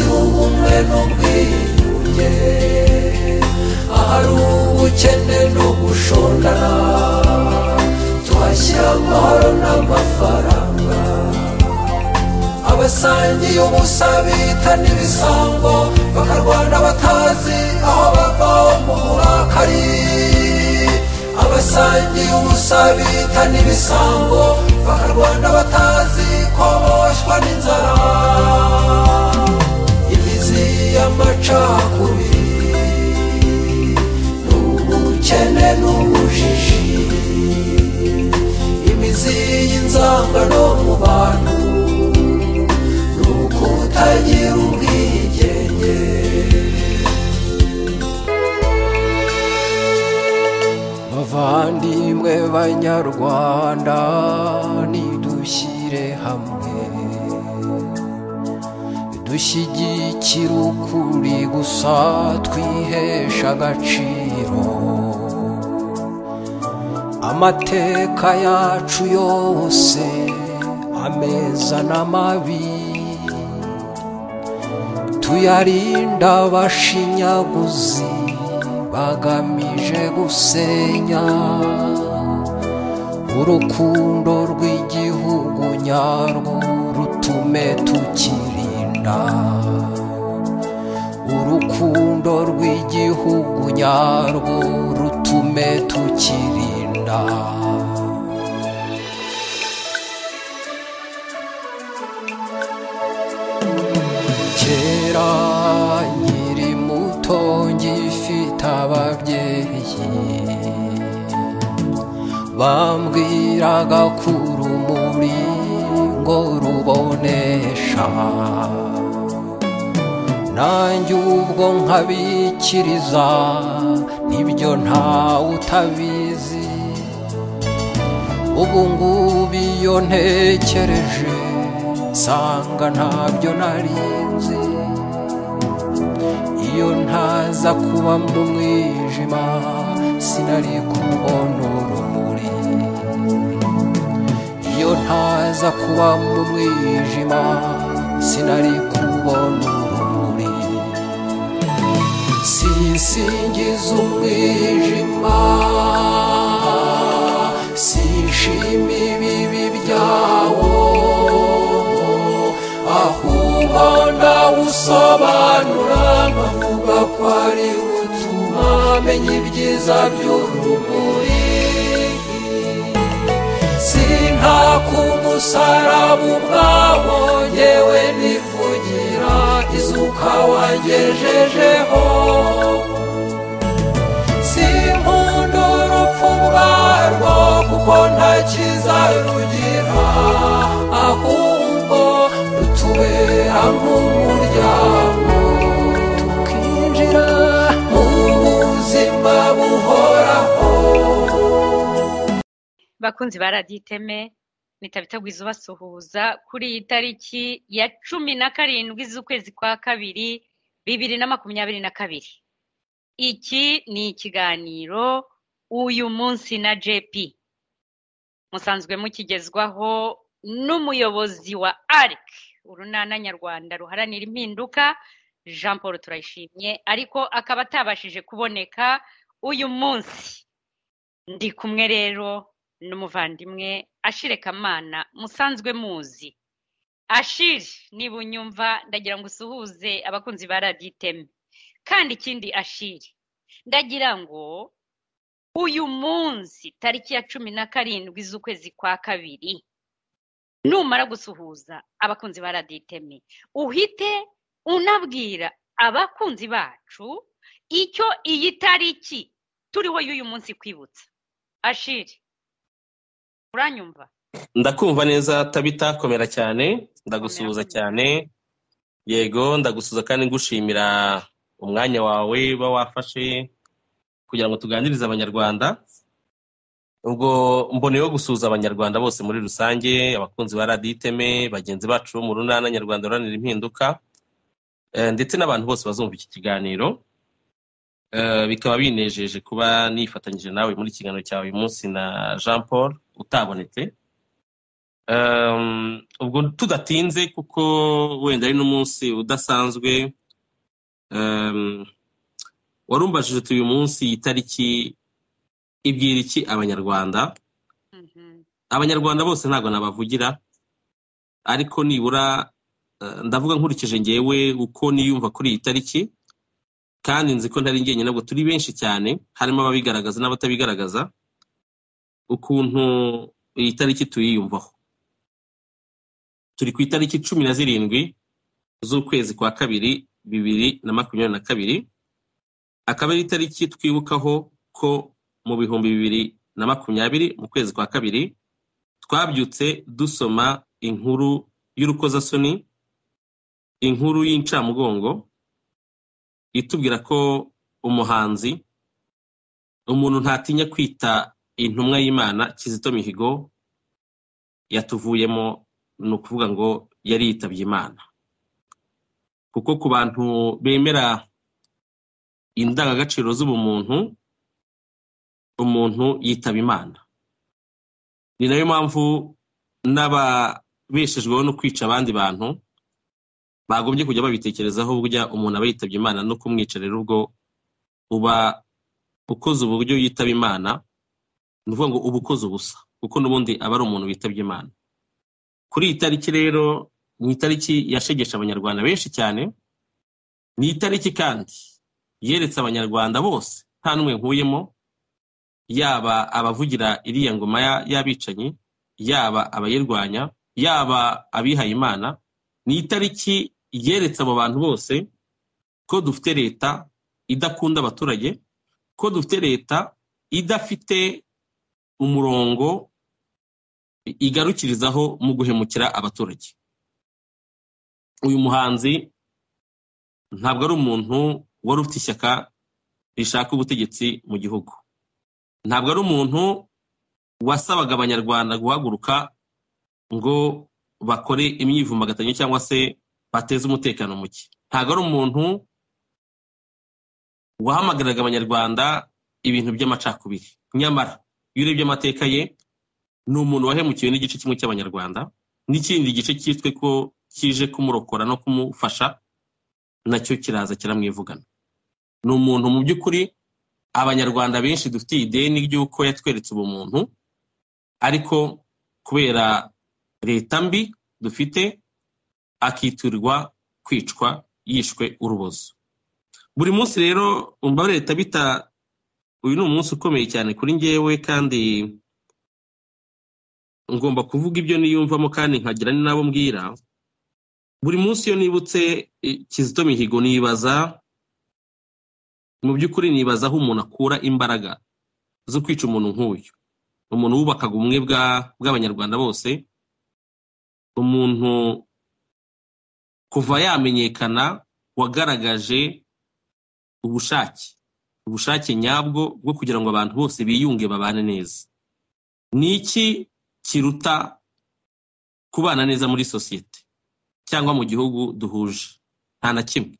ubumwe n'ubwiyunge ahari ubukene n'ugushondana tuhashyira amahoro n'amafaranga abasangiye ubusa bitana ibisambo bakarwana batazi aho bava mu burakari abasangiye ubusa bitana ibisambo bakarwana batazi ko boshwa n'inzara imizi y'amacakubiri ni ubukene n'ubujiji imizi y'inzangano mu bantu ni ukutagira ubwigenge bavandimwe banyarwanda nidushyire hamwe dushyigikire ukuri gusa twihesha agaciro amateka yacu yose ameza n'amabi tuyarinda abashinyaguzi bagamije gusenya urukundo rw'igihugu nyarwo rutume tukirinda urukundo rw'igihugu nyarwo rutume tukirinda kera nkiri muto ngifite ababyeyi bambwiraga ko urumuri ngo rubonesha nanjye ubwo nkabikiriza nibyo ntawe utabizi ubu ngubu iyo ntekereje nsanga ntabyo nari nzi iyo ntaza kuba mu mwijima sinari kubona urumuri iyo ntaza kuba mu mwijima sinari kubona urumuri sinsingiza umwijima sinshima ibibi byawo ahubwo ndawusobanura nkavuga ko ari butuma menya ibyiza by'urumuri sintaka umusaraba ubwawo yewe nivugira izuka wangejejeho sinkunda urupfu rwarwo kuko nta cyiza rugira ahubwo rutubera nk'umuryango tukinjira mu buzima buhoraho bakunzi ba radiyo iteme nitabita gwiza ubasuhuza kuri iyi tariki ya cumi na karindwi z'ukwezi kwa kabiri bibiri na makumyabiri na kabiri iki ni ikiganiro uyu munsi na jp musanzwe mukigezwaho n'umuyobozi wa ARC urunana nyarwanda ruharanira impinduka jean paul turayishimye ariko akaba atabashije kuboneka uyu munsi ndi kumwe rero n'umuvandimwe ashire kamana musanzwe muzi ashire niba unyumva ndagira ngo usuhuze abakunzi ba radiyo iteme kandi ikindi ashire ndagira ngo uyu munsi tariki ya cumi na karindwi z'ukwezi kwa kabiri numara gusuhuza abakunzi ba radiyo iteme uhite unabwira abakunzi bacu icyo iyi tariki turiho y'uyu munsi kwibutsa ashire uranyumva ndakumva neza tabita komera cyane ndagusuhuza Komera, cyane yego ndagusuhuza kandi ngushimira umwanya wawe uba wafashe kugira ngo tuganirize abanyarwanda ubwo mboneyeho gusuhuza abanyarwanda bose muri rusange abakunzi ba radiyo iteme bagenzi bacu bo mu runana nyarwanda ruharanira impinduka eh, ndetse n'abantu bose bazumva iki kiganiro Eh, bikaba binejeje kuba nifatanyije nawe muri iki kiganiro cyawe uyu munsi na jean paul utabonetse Um, ubwo tudatinze kuko wenda ari n'umunsi udasanzwe warumbajije uti uyu munsi iyi tariki ibwira iki abanyarwanda abanyarwanda bose ntabwo nabavugira ariko nibura ndavuga nkurikije ngewe uko niyumva kuri iyi tariki kandi nzi ko ntari njyenyine ntabwo turi benshi cyane harimo ababigaragaza n'abatabigaragaza ukuntu iyi tariki tuyiyumvaho turi ku itariki cumi na zirindwi z'ukwezi kwa kabiri bibiri na makumyabiri na kabiri akaba ari itariki twibukaho ko mu bihumbi bibiri na makumyabiri mu kwezi kwa kabiri twabyutse dusoma inkuru y'urukozasoni inkuru y'incamugongo itubwira ko umuhanzi umuntu ntatinya kwita intumwa y'imana kizito mihigo yatuvuyemo ni ukuvuga ngo yari yitabye imana kuko ku bantu bemera indangagaciro z'ubumuntu umuntu yitaba imana ni nayo mpamvu n'ababeshejweho no kwica abandi bantu bagombye kujya babitekerezaho burya umuntu aba yitabye imana no kumwica rero ubwo uba ukoze uburyo yitaba imana ni ukuvuga ngo uba ukoze ubusa kuko n'ubundi aba ari umuntu witabye imana kuri iyi tariki rero ni itariki yashegesha abanyarwanda benshi cyane ni itariki kandi yeretse abanyarwanda bose nta n'umwe nkuyemo yaba abavugira iriya ngoma y'abicanyi yaba abayirwanya yaba abihaye imana ni itariki yeretse abo bantu bose ko dufite leta idakunda abaturage ko dufite leta idafite umurongo igarukirizaho mu guhemukira abaturage uyu muhanzi ntabwo ari umuntu wari ufite ishyaka rishaka ubutegetsi mu gihugu ntabwo ari umuntu wasabaga abanyarwanda guhaguruka ngo bakore imyivumbagatanyo cyangwa se bateze umutekano muke ntabwo ari umuntu wahamagaraga abanyarwanda ibintu by'amacakubiri nyamara iyo urebye amateka ye ni umuntu wahemukiwe n'igice kimwe cy'abanyarwanda n'ikindi gice cyitwe ko kije kumurokora no kumufasha nacyo kiraza kiramwivugana ni umuntu mu by'ukuri abanyarwanda benshi dufitiye ideni ry'uko yatweretse ubumuntu ariko kubera leta mbi dufite akitirwa kwicwa yishwe urubozo buri munsi rero umva leta bita uyu ni umunsi ukomeye cyane kuri ngewe kandi ngomba kuvuga ibyo niyumvamo kandi nkagira ni nabo mbwira buri munsi iyo nibutse kizito mihigo nibaza mu by'ukuri nibaza aho umuntu akura imbaraga zo kwica umuntu nk'uyu umuntu wubakaga ubumwe bw'abanyarwanda bose umuntu kuva yamenyekana wagaragaje ubushake ubushake nyabwo bwo kugira ngo abantu bose biyunge babane neza ni iki kiruta kubana neza muri sosiyete cyangwa mu gihugu duhuje nta na kimwe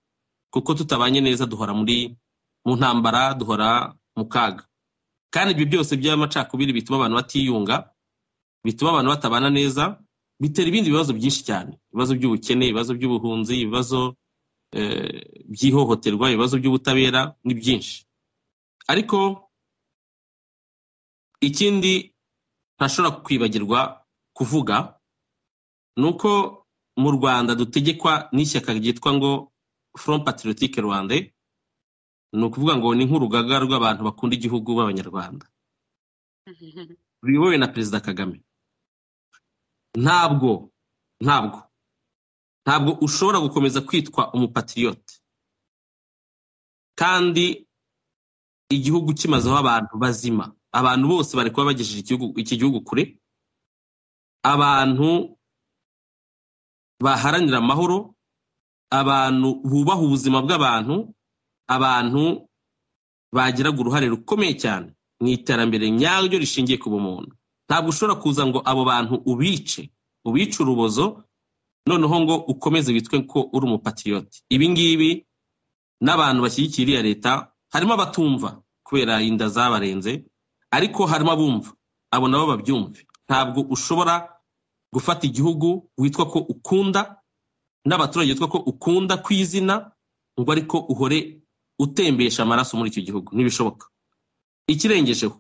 kuko tutabanye neza duhora muri mu ntambara duhora mu kaga kandi ibyo byose by'amacakubiri bituma abantu batiyunga bituma abantu batabana neza bitera ibindi bibazo byinshi cyane ibibazo by'ubukene ibibazo by'ubuhunzi ibibazo by'ihohoterwa ibibazo by'ubutabera ni byinshi ariko ikindi ntashobora kwibagirwa kuvuga ni uko mu rwanda dutegekwa n'ishyaka ryitwa ngo front patriotique rwanda ni ukuvuga ngo ni nk'urugaga rw'abantu bakunda igihugu b'abanyarwanda ruyobowe na perezida kagame ntabwo ntabwo ntabwo ushobora gukomeza kwitwa umupatiriyote kandi igihugu kimazeho abantu bazima abantu bose bari kuba bagejeje iki gihugu kure abantu baharanira amahoro abantu bubaha ubuzima bw'abantu abantu bagiraga uruhare rukomeye cyane mu iterambere nyaryo rishingiye ku bumuntu ntabwo ushobora kuza ngo abo bantu ubice ubice urubozo noneho ngo ukomeze witwe ko uri umupatiriyote ibi ngibi n'abantu bashyigikiye iriya leta harimo abatumva kubera inda zabarenze ariko harimo abumva abo nabo babyumve ntabwo ushobora gufata igihugu witwa ko ukunda n'abaturage witwa ko ukunda ku izina ngo ariko uhore utembesha amaraso muri icyo gihugu ntibishoboka ikirengejeho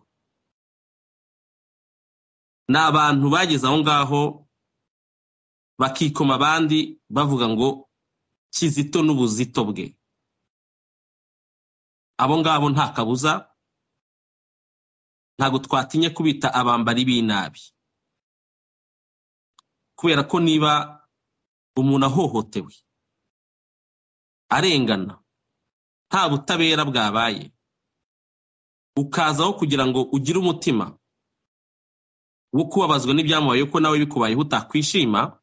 ni abantu bageze aho ngaho bakikoma abandi bavuga ngo kizito n'ubuzito bwe abo ngabo nta kabuza ntabwo twatinye kubita abambari b'inabi kubera ko niba umuntu ahohotewe arengana nta butabera bwabaye ukazaho kugira ngo ugire umutima wo kubabazwa n'ibyamubayeho ko nawe bikubayeho utakwishima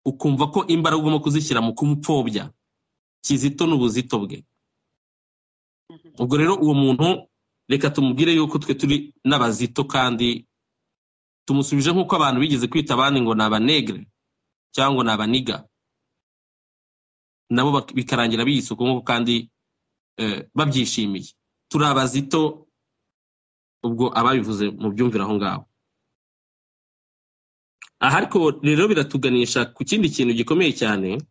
ukumva ko imbaraga ugomba kuzishyira mu kumupfobya kizito n'ubuzito bwe ubwo rero uwo muntu reka tumubwire yuko twe turi n'abazito kandi tumusubije nk'uko abantu bigeze kwita abandi ngo ni abanegre cyangwa ngo ni abaniga nabo bikarangira biyisuka nk'uko kandi babyishimiye turi abazito ubwo ababivuze mu byumvira aho ngaho aha ariko rero biratuganisha ku kindi kintu gikomeye cyane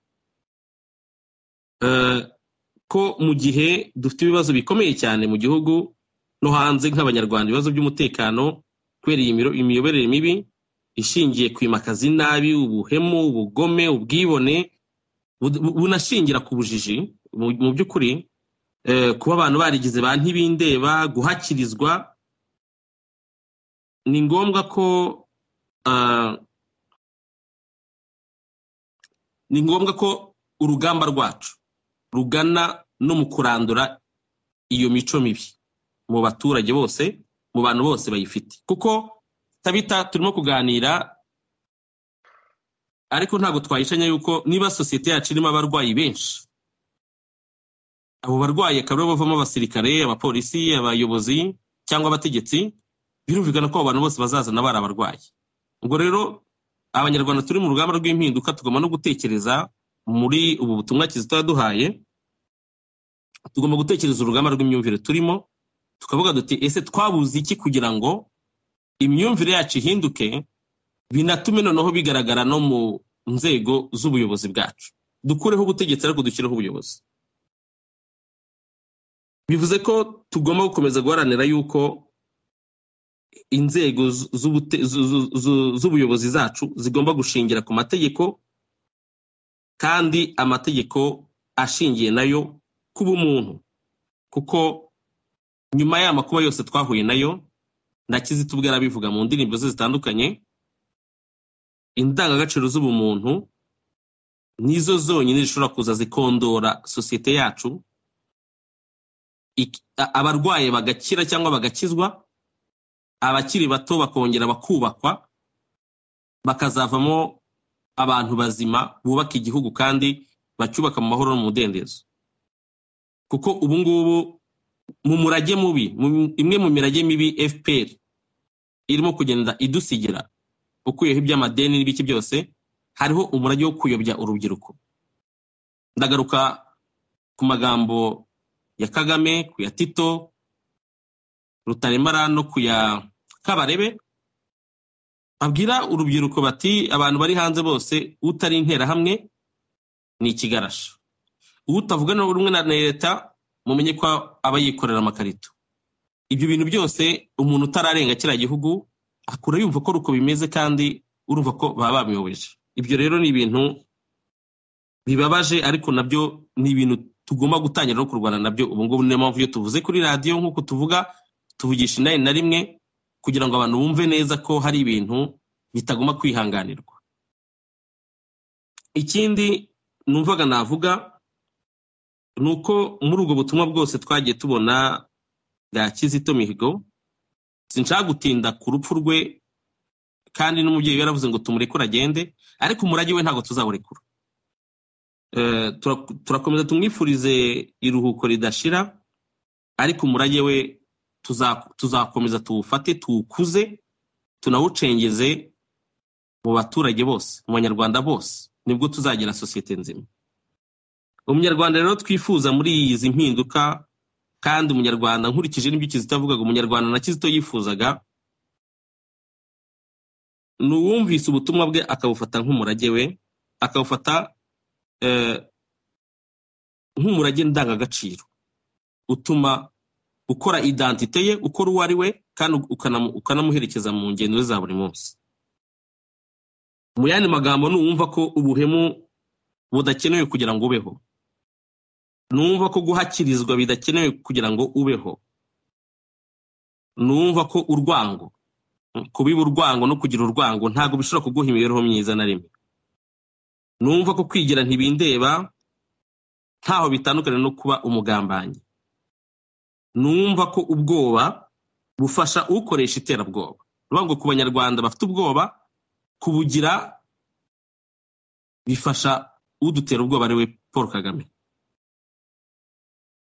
ko mu gihe dufite ibibazo bikomeye cyane mu gihugu no hanze nk'abanyarwanda ibibazo by'umutekano kubera iyi imiyoborere mibi ishingiye kwimakaza inabi ubuhemu ubugome ubwibone bunashingira ku bujiji mu by'ukuri kuba abantu barigize ba ntibindeba guhakirizwa ni ngombwa ko ni ngombwa ko urugamba rwacu rugana no mu kurandura iyo mico mibi mu baturage bose mu bantu bose bayifite kuko tabita turimo kuganira ariko ntabwo twayishanya yuko niba sosiyete yacu irimo abarwayi benshi abo barwayi akaba aribo bavamo abasirikare abapolisi abayobozi cyangwa abategetsi birumvikana ko abo bantu bose bazazana bari abarwayi ubwo rero abanyarwanda turi mu rugamba rw'impinduka tugomba no gutekereza muri ubu butumwa kizito yaduhaye tugomba gutekereza urugamba rw'imyumvire turimo tukavuga duti ese twabuze iki kugira ngo imyumvire yacu ihinduke binatume noneho bigaragara no mu nzego z'ubuyobozi bwacu dukureho ubutegetsi ariko dushyireho ubuyobozi bivuze ko tugomba gukomeza guharanira yuko inzego z'ubuyobozi zacu zigomba gushingira ku mategeko kandi amategeko ashingiye nayo ku bumuntu kuko nyuma y'aya makuba yose twahuye nayo na kizito ubwo yarabivuga mu ndirimbo ze zitandukanye indangagaciro z'ubumuntu nizo zonyine zishobora kuza zikondora sosiyete yacu abarwaye bagakira cyangwa bagakizwa abakiri bato bakongera bakubakwa bakazavamo abantu bazima bubaka igihugu kandi bacyubaka mu mahoro no mu mudendezo kuko ubu ngubu mu murage mubi imwe mu mirage mibi fpr irimo kugenda idusigira ukuyeho iby'amadeni n'ibiki byose hariho umurage wo kuyobya urubyiruko ndagaruka ku magambo ya kagame ku ya tito rutaremara no ku ya kabarebe babwira urubyiruko bati abantu bari hanze bose utari interahamwe ni ikigarashi utavugana rumwe na leta mumenye ko aba yikorera amakarito ibyo bintu byose umuntu utararenga kiriya gihugu akura yumva ko uko bimeze kandi urumva ko baba babiyobeje ibyo rero ni ibintu bibabaje ariko nabyo ni ibintu tugomba gutangira no kurwana nabyo ubu ngubu niyo mpamvu iyo tuvuze kuri radiyo nk'uko tuvuga tuvugisha inani na rimwe kugira ngo abantu bumve neza ko hari ibintu bitagomba kwihanganirwa ikindi numvaga navuga ni uko muri ubwo butumwa bwose twagiye tubona bwa kizito mihigo sinshaka gutinda ku rupfu rwe kandi n'umubyeyi yaravuze ngo tumurekure agende ariko umurage we ntabwo tuzawurekura turakomeza tumwifurize iruhuko ridashira ariko umurage we tuzakomeza tuwufate tuwukuze tunawucengeze mu baturage bose mu banyarwanda bose nibwo tuzagira sosiyete nzima umunyarwanda rero twifuza muri izi mpinduka kandi umunyarwanda nkurikije n'ibyo kizito avugaga umunyarwanda na kizito yifuzaga ni uwumvise ubutumwa bwe akabufata nk'umurage we akabufata nk'umurage ndangagaciro utuma ukora idantite ye ukora uwo ari we kandi ukanamu- ukanamuherekeza mu ngendo ze za buri munsi mu yandi magambo nuwumva ko ubuhemu budakenewe kugira ngo ubeho numva ko guhakirizwa bidakenewe kugira ngo ubeho numva ko urwango kubiba urwango no kugira urwango ntabwo bishobora kuguha imibereho myiza na rimwe numva ko kwigira ntibindeba ntaho bitandukanye no kuba umugambanyi numva ko ubwoba bufasha ukoresha iterabwoba ruvuga ngo ku banyarwanda bafite ubwoba kubugira bifasha udutera ubwoba ariwe paul kagame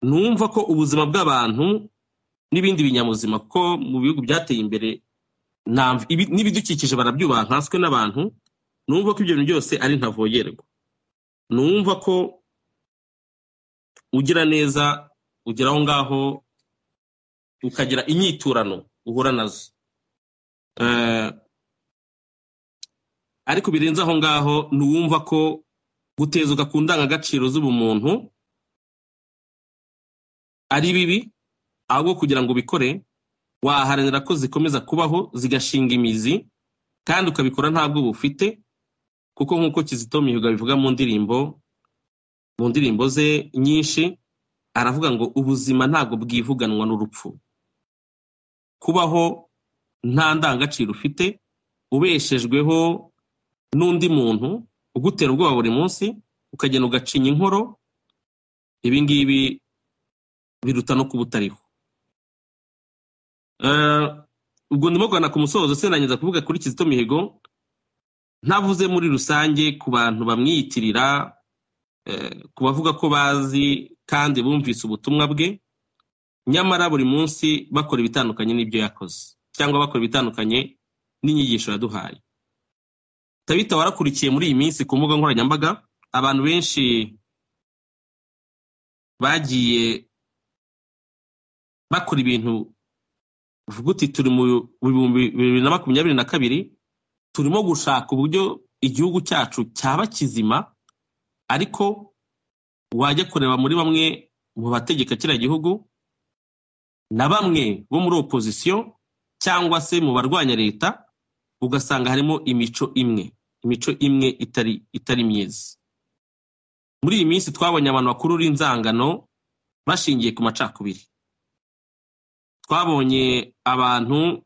numva ko ubuzima bw'abantu n'ibindi binyabuzima ko mu bihugu byateye imbere nta- ibi- n'ibidukikije barabyubaha nkanswe n'abantu numva ko ibyo bintu byose ari ntavogerwa numva ko ugira neza ugera aho ngaho ukagira inyiturano uhura nazo Eh, ariko birenze aho ngaho nuwumva ko gutezuka ku ndangagaciro z'ubumuntu ari bibi ahubwo kugira ngo ubikore waharanira ko zikomeza kubaho zigashinga imizi kandi ukabikora ntabwo bufite kuko nk'uko kizito mihigo abivuga mu ndirimbo mu ndirimbo ze nyinshi aravuga ngo ubuzima ntabwo bwivuganwa n'urupfu kubaho nta ndangagaciro ufite ubeshejweho n'undi muntu ugutera ubwoba buri munsi ukagenda ugacinya inkoro ibi ngibi biruta no kuba utariho Eh, ubwo ndimo kugana ku musozo sinangiza kuvuga kuri kizito mihigo ntavuze muri rusange ku bantu bamwiyitirira eh, ku bavuga ko bazi kandi bumvise ubutumwa bwe nyamara buri munsi bakora ibitandukanye n'ibyo yakoze cyangwa bakora ibitandukanye n'inyigisho yaduhaye tabita warakurikiye muri iyi minsi ku mbuga nkoranyambaga abantu benshi bagiye bakora ibintu uvuga uti turi mu bihumbi bibiri na makumyabiri na kabiri turimo gushaka uburyo igihugu cyacu cyaba kizima ariko wajya kureba muri bamwe mu bategeka kiriya gihugu na bamwe bo muri opozisiyo cyangwa se mu barwanya leta ugasanga harimo imico imwe imico imwe itari itari myiza muri iyi minsi twabonye abantu bakurura inzangano bashingiye ku macakubiri twabonye abantu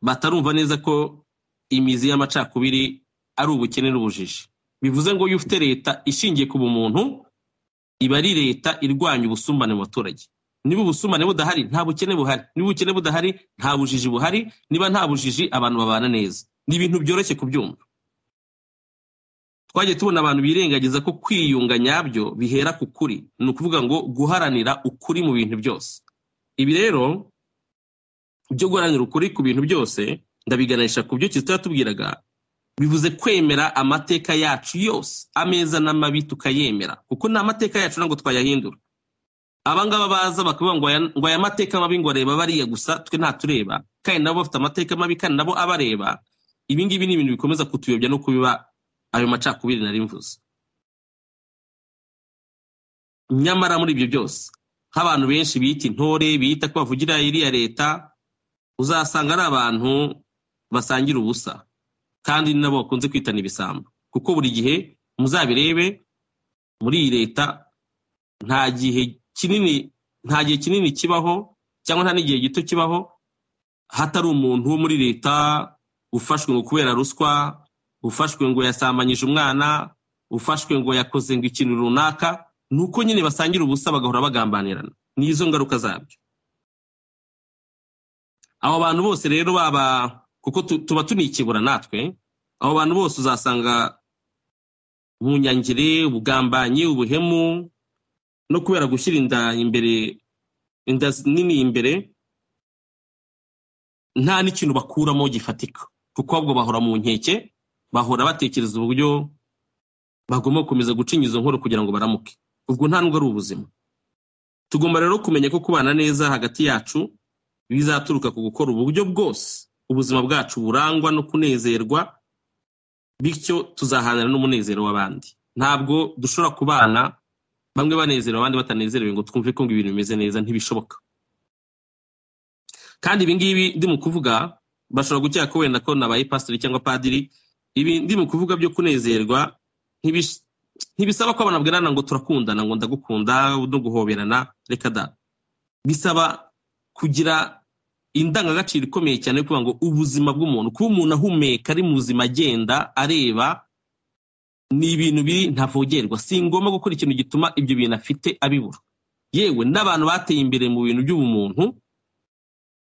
batarumva neza ko imizi y'amacakubiri ari ubukene n'ubujiji bivuze ngo iyo ufite leta ishingiye ku bumuntu iba ari leta irwanya ubusumbane mu baturage niba ubusumbane budahari nta bukene buhari niba ubukene budahari nta bujiji buhari niba nta bujiji abantu babana neza ni ibintu byoroshye kubyumva twagiye tubona abantu birengagiza ko kwiyunga nyabyo bihera ku kuri ni ukuvuga ngo guharanira ukuri mu bintu byose ibi rero byo guharanira ukuri ku bintu byose ndabiganisha ku byo kizito yatubwiraga bivuze kwemera amateka yacu yose ameza n'amabi tukayemera kuko ni amateka yacu ntabwo twayahindura abangaba baza bakavuga ngo aya- ngo aya mateka mabi ngo areba bariya gusa twe ntatureba kandi nabo bafite amateka mabi kandi nabo abareba ibi ngibi ni ibintu bikomeza kutuyobya no kubiba ayo macakubiri nari mvuze nyamara muri ibyo byose nk'abantu benshi bita intore bita ko bavugira iriya leta uzasanga ari abantu basangira ubusa kandi ni nabo bakunze kwitana ibisambo kuko buri gihe muzabirebe muri iyi leta nta gihe kinini nta gihe kinini kibaho cyangwa nta n'igihe gito kibaho hatari umuntu wo muri leta ufashwe ngo kubera ruswa ufashwe ngo yasambanyije umwana ufashwe ngo yakoze ngo ikintu runaka ni uko nyine basangira ubusa bagahora bagambanirana n'izo ngaruka zabyo abo bantu bose rero baba kuko tu- tuba tunikebura natwe abo bantu bose uzasanga ubunyangire ubugambanyi ubuhemu no kubera gushyira inda imbere inda nini imbere nta n'ikintu bakuramo gifatika kuko ahubwo bahora mu nkeke bahora batekereza uburyo bagomba gukomeza gucinya izo nkoro kugira ngo baramuke ubwo nta nubwo ari ubuzima tugomba rero kumenya ko kubana neza hagati yacu bizaturuka ku gukora uburyo bwose ubuzima bwacu burangwa no kunezerwa bityo tuzahanana n'umunezero w'abandi ntabwo dushobora kubana bamwe banezerewe abandi batanezerewe ngo twumve ko ngo ibintu bimeze neza ntibishoboka kandi ibi ngibi ndi mu kuvuga bashobora gukeka ko wenda ko nabaye pasiteri cyangwa padiri ibi ndi mu kuvuga byo kunezerwa ntibish- ntibisaba ko abantu babwirana ngo turakundana ngo ndagukunda no guhoberana reka da bisaba kugira indangagaciro ikomeye cyane yo kuvuga ngo ubuzima bw'umuntu kuba umuntu ahumeka ari muzima agenda areba ni ibintu biri ntavogerwa si ngombwa gukora ikintu gituma ibyo bintu afite abibura yewe n'abantu bateye imbere mu bintu by'ubumuntu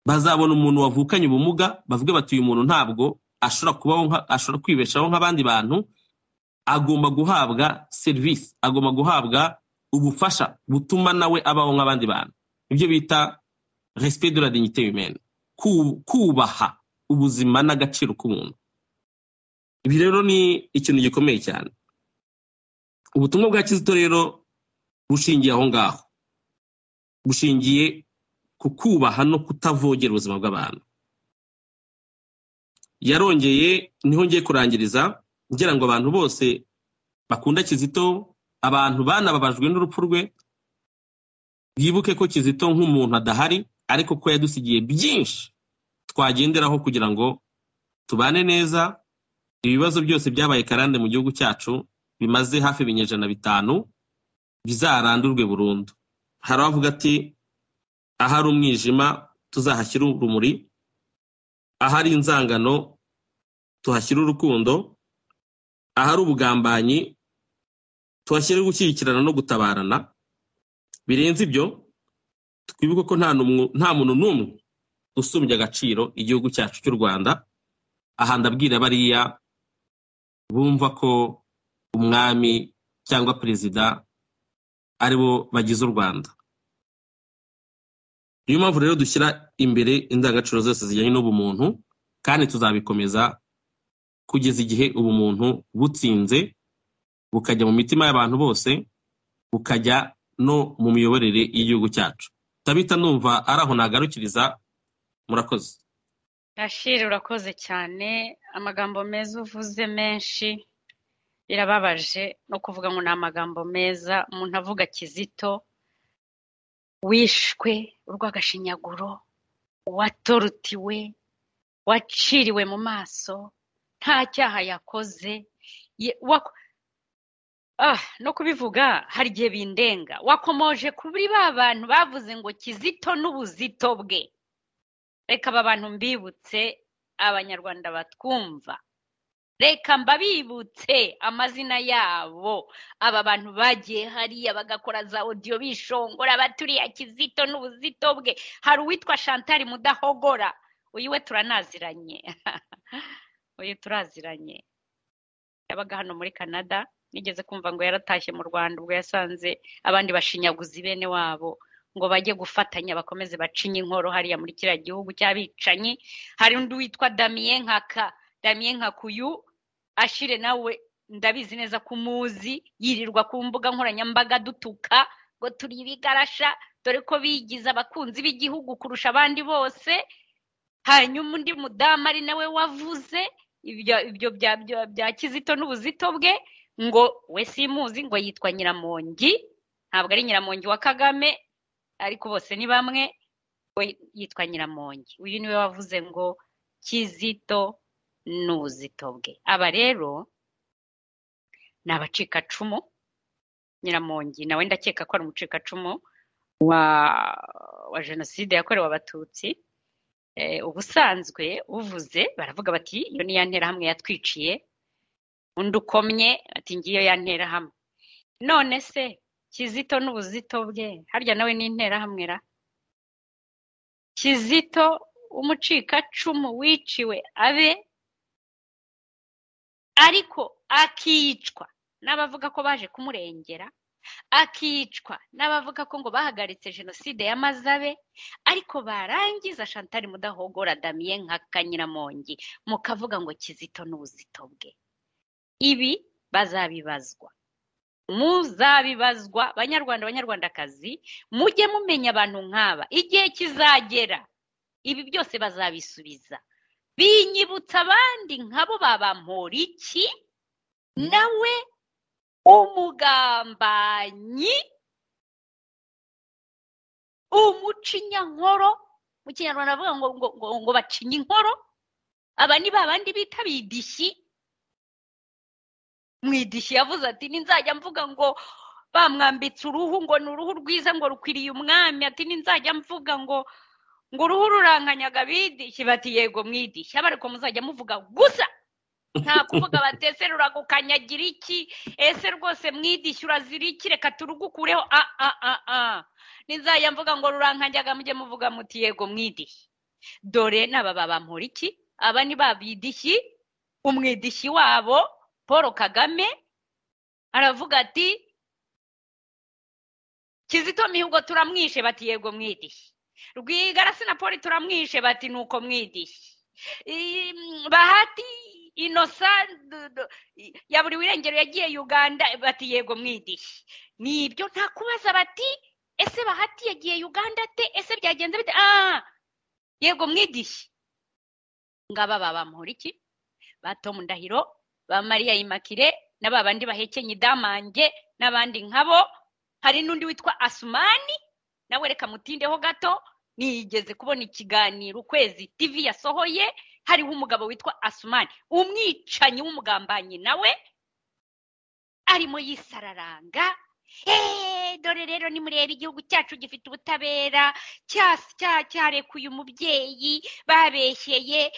bazabona umuntu wavukanye ubumuga bavuge bati uyu muntu ntabwo ashobora kubaho nka- ashobora kwibeshaho nk'abandi bantu agomba guhabwa serivisi agomba guhabwa ubufasha butuma nawe abaho nk'abandi bantu ibyo bita respect de la dignité humaine Ku- kubaha ubuzima n'agaciro k'umuntu ibi rero ni ikintu gikomeye cyane ubutumwa bwa kizito rero bushingiye aho ngaho bushingiye ku kubaha no kutavogera ubuzima bw'abantu yarongeye niho ngiye kurangiriza ngira ngo abantu bose bakunda kizito abantu banababajwe n'urupfu rwe bwibuke ko kizito nk'umuntu adahari ariko ko yadusigiye byinshi twagenderaho kugira ngo tubane neza ibibazo byose byabaye karande mu gihugu cyacu bimaze hafi ibinyejana bitanu bizarandurwe burundu hari abavuga ati ahari umwijima tuzahashyire urumuri ahari inzangano tuhashyire urukundo ahari ubugambanyi tuhashyire gushyigikirana no gutabarana birenze ibyo twibuke ko nta numwe- nta muntu n'umwe usumbya agaciro igihugu cyacu cy'u rwanda aha ndabwira bariya bumva ko umwami cyangwa perezida aribo bagize u rwanda niyo mpamvu rero dushyira imbere indangagaciro zose zijyanye n'ubumuntu kandi tuzabikomeza kugeza igihe ubumuntu butsinze bukajya mu mitima y'abantu bose bukajya no mu miyoborere y'igihugu cyacu ndabita numva ari aho nagarukiriza murakoze Rashiri urakoze cyane amagambo meza uvuze menshi birababaje no kuvuga ngo ni amagambo meza umuntu avuga kizito wishwe urw'agashinyaguro watorutiwe waciriwe mu maso nta cyaha yakoze ye- wak- Ah, no kubivuga hari igihe bindenga wakomoje kuri ba bantu bavuze ngo kizito n'ubuzito bwe reka aba bantu mbibutse abanyarwanda batwumva reka mbabibutse amazina yabo aba bantu bagiye hariya bagakora za odiyo bishongora baturiya kizito n'ubuzito bwe hari uwitwa shantari mudahogora uyu we turanaziranye uyu turaziranye yabaga hano muri canada nigeze kumva ngo yaratashye mu rwanda ubwo yasanze abandi bashinyaguzi bene wabo ngo bajye gufatanya bakomeze bacinye inkoro hariya muri kiriya gihugu cy'abicanyi hari undi witwa damiye nkaka damiye nkakuyu ashire nawe ndabizi neza ko umuzi yirirwa ku mbuga nkoranyambaga dutuka ngo turi ibigarasha dore ko bigize abakunzi b'igihugu kurusha abandi bose hanyuma undi mudamu ari nawe wavuze ibyo ibyo bya bya- bya kizito n'ubuzito bwe ngo we simuzi ngo yitwa nyiramongi ntabwo ari nyiramongi wa kagame ariko bose ni bamwe we yitwa nyiramongi uyu niwe wavuze ngo kizito n'ubuzito bwe aba rero ni abacikacumu nyiramongi nawe ndakeka ko ari umucikacumu wa wa jenoside yakorewe abatutsi Eh, ubusanzwe uvuze baravuga bati iyo ni ya nterahamwe yatwiciye undi ukomye ati ngiyo ya nterahamwe none se kizito n'ubuzito bwe harya nawe ni interahamwe ra kizito umucikacumu wiciwe abe ariko akicwa n'abavuga ko baje kumurengera akicwa n'abavuga ko ngo bahagaritse jenoside y'amazabe ariko barangiza shantari mudahogora damiye nka kanyiramongi mukavuga ngo kizito n'ubuzito bwe ibi bazabibazwa muzabibazwa banyarwanda banyarwandakazi mujye mumenya abantu nk'aba igihe kizagera ibi byose bazabisubiza binyibutsa abandi nkabo babampora iki nawe umugambanyi umucinyankoro mu kinyarwanda bavuga ngo ngo ngo ngo bacinya inkoro aba ni ba bandi bita bidishyi mu idishyi yavuze ati ninzajya mvuga ngo bamwambitse uruhu ngo ni uruhu rwiza ngo rukwiriye umwami ati ninzajya mvuga ngo ngo uruhu rurankanyaga bidishyi bati yego mu idishyi ariko muzajya muvuga gusa nta kuvuga bati ese ruragukanyagira iki ese rwose mwidishyi uraziriki reka turugukureho a a a a ninzajya mvuga ngo rurankanyaga mujye muvuga muti yego mwidishyi dore n'aba babampora iki aba ni ba bidishyi umwidishyi wabo paul kagame aravuga ati kizito mihigo turamwishe bati yego mwidishyi rwigara sinapoli turamwishe bati ni uko mwidishyi bahati inosa ya buri wirengero yagiye uganda bati yego mwidishyi nibyo nta kubaza bati ese bahati yagiye uganda te ese byagenze bite aha yego mwidishyi ngaba baba iki ba tomu ndahiro ba mariya imakire na ba bandi bahekenye idamange n'abandi nkabo hari n'undi witwa asumani nawe reka mutindeho gato niyigeze kubona ikiganiro ukwezi tivi yasohoye hariho umugabo witwa asumani umwicanyi w'umugambanyi nawe arimo yisararanga eee dore rero nimureba igihugu cyacu gifite ubutabera cyarekuye umubyeyi babeshyeye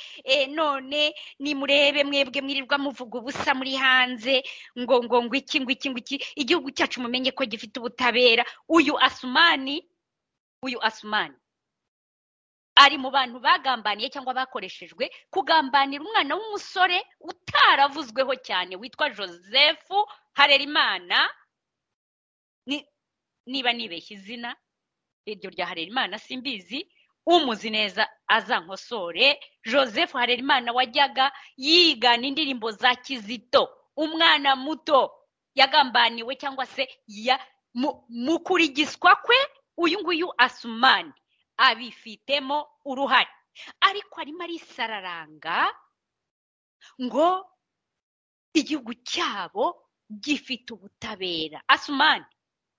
none nimurebe mwebwe mwirirwa muvuga ubusa muri hanze ngo ngo ngo iki ngo iki ngo iki igihugu cyacu mumenye ko gifite ubutabera uyu asumani uyu asumani ari mu bantu bagambaniye cyangwa bakoreshejwe kugambanira umwana w'umusore utaravuzweho cyane witwa joseph harerimana niba nibeshye izina iryo rya harerimana simbizi umuzi neza azankosore joseph harerimana wajyaga yigana indirimbo za kizito umwana muto yagambaniwe cyangwa se mu kurigiswa kwe uyu nguyu asumani abifitemo uruhare ariko arimo arisararanga ngo igihugu cyabo gifite ubutabera asumani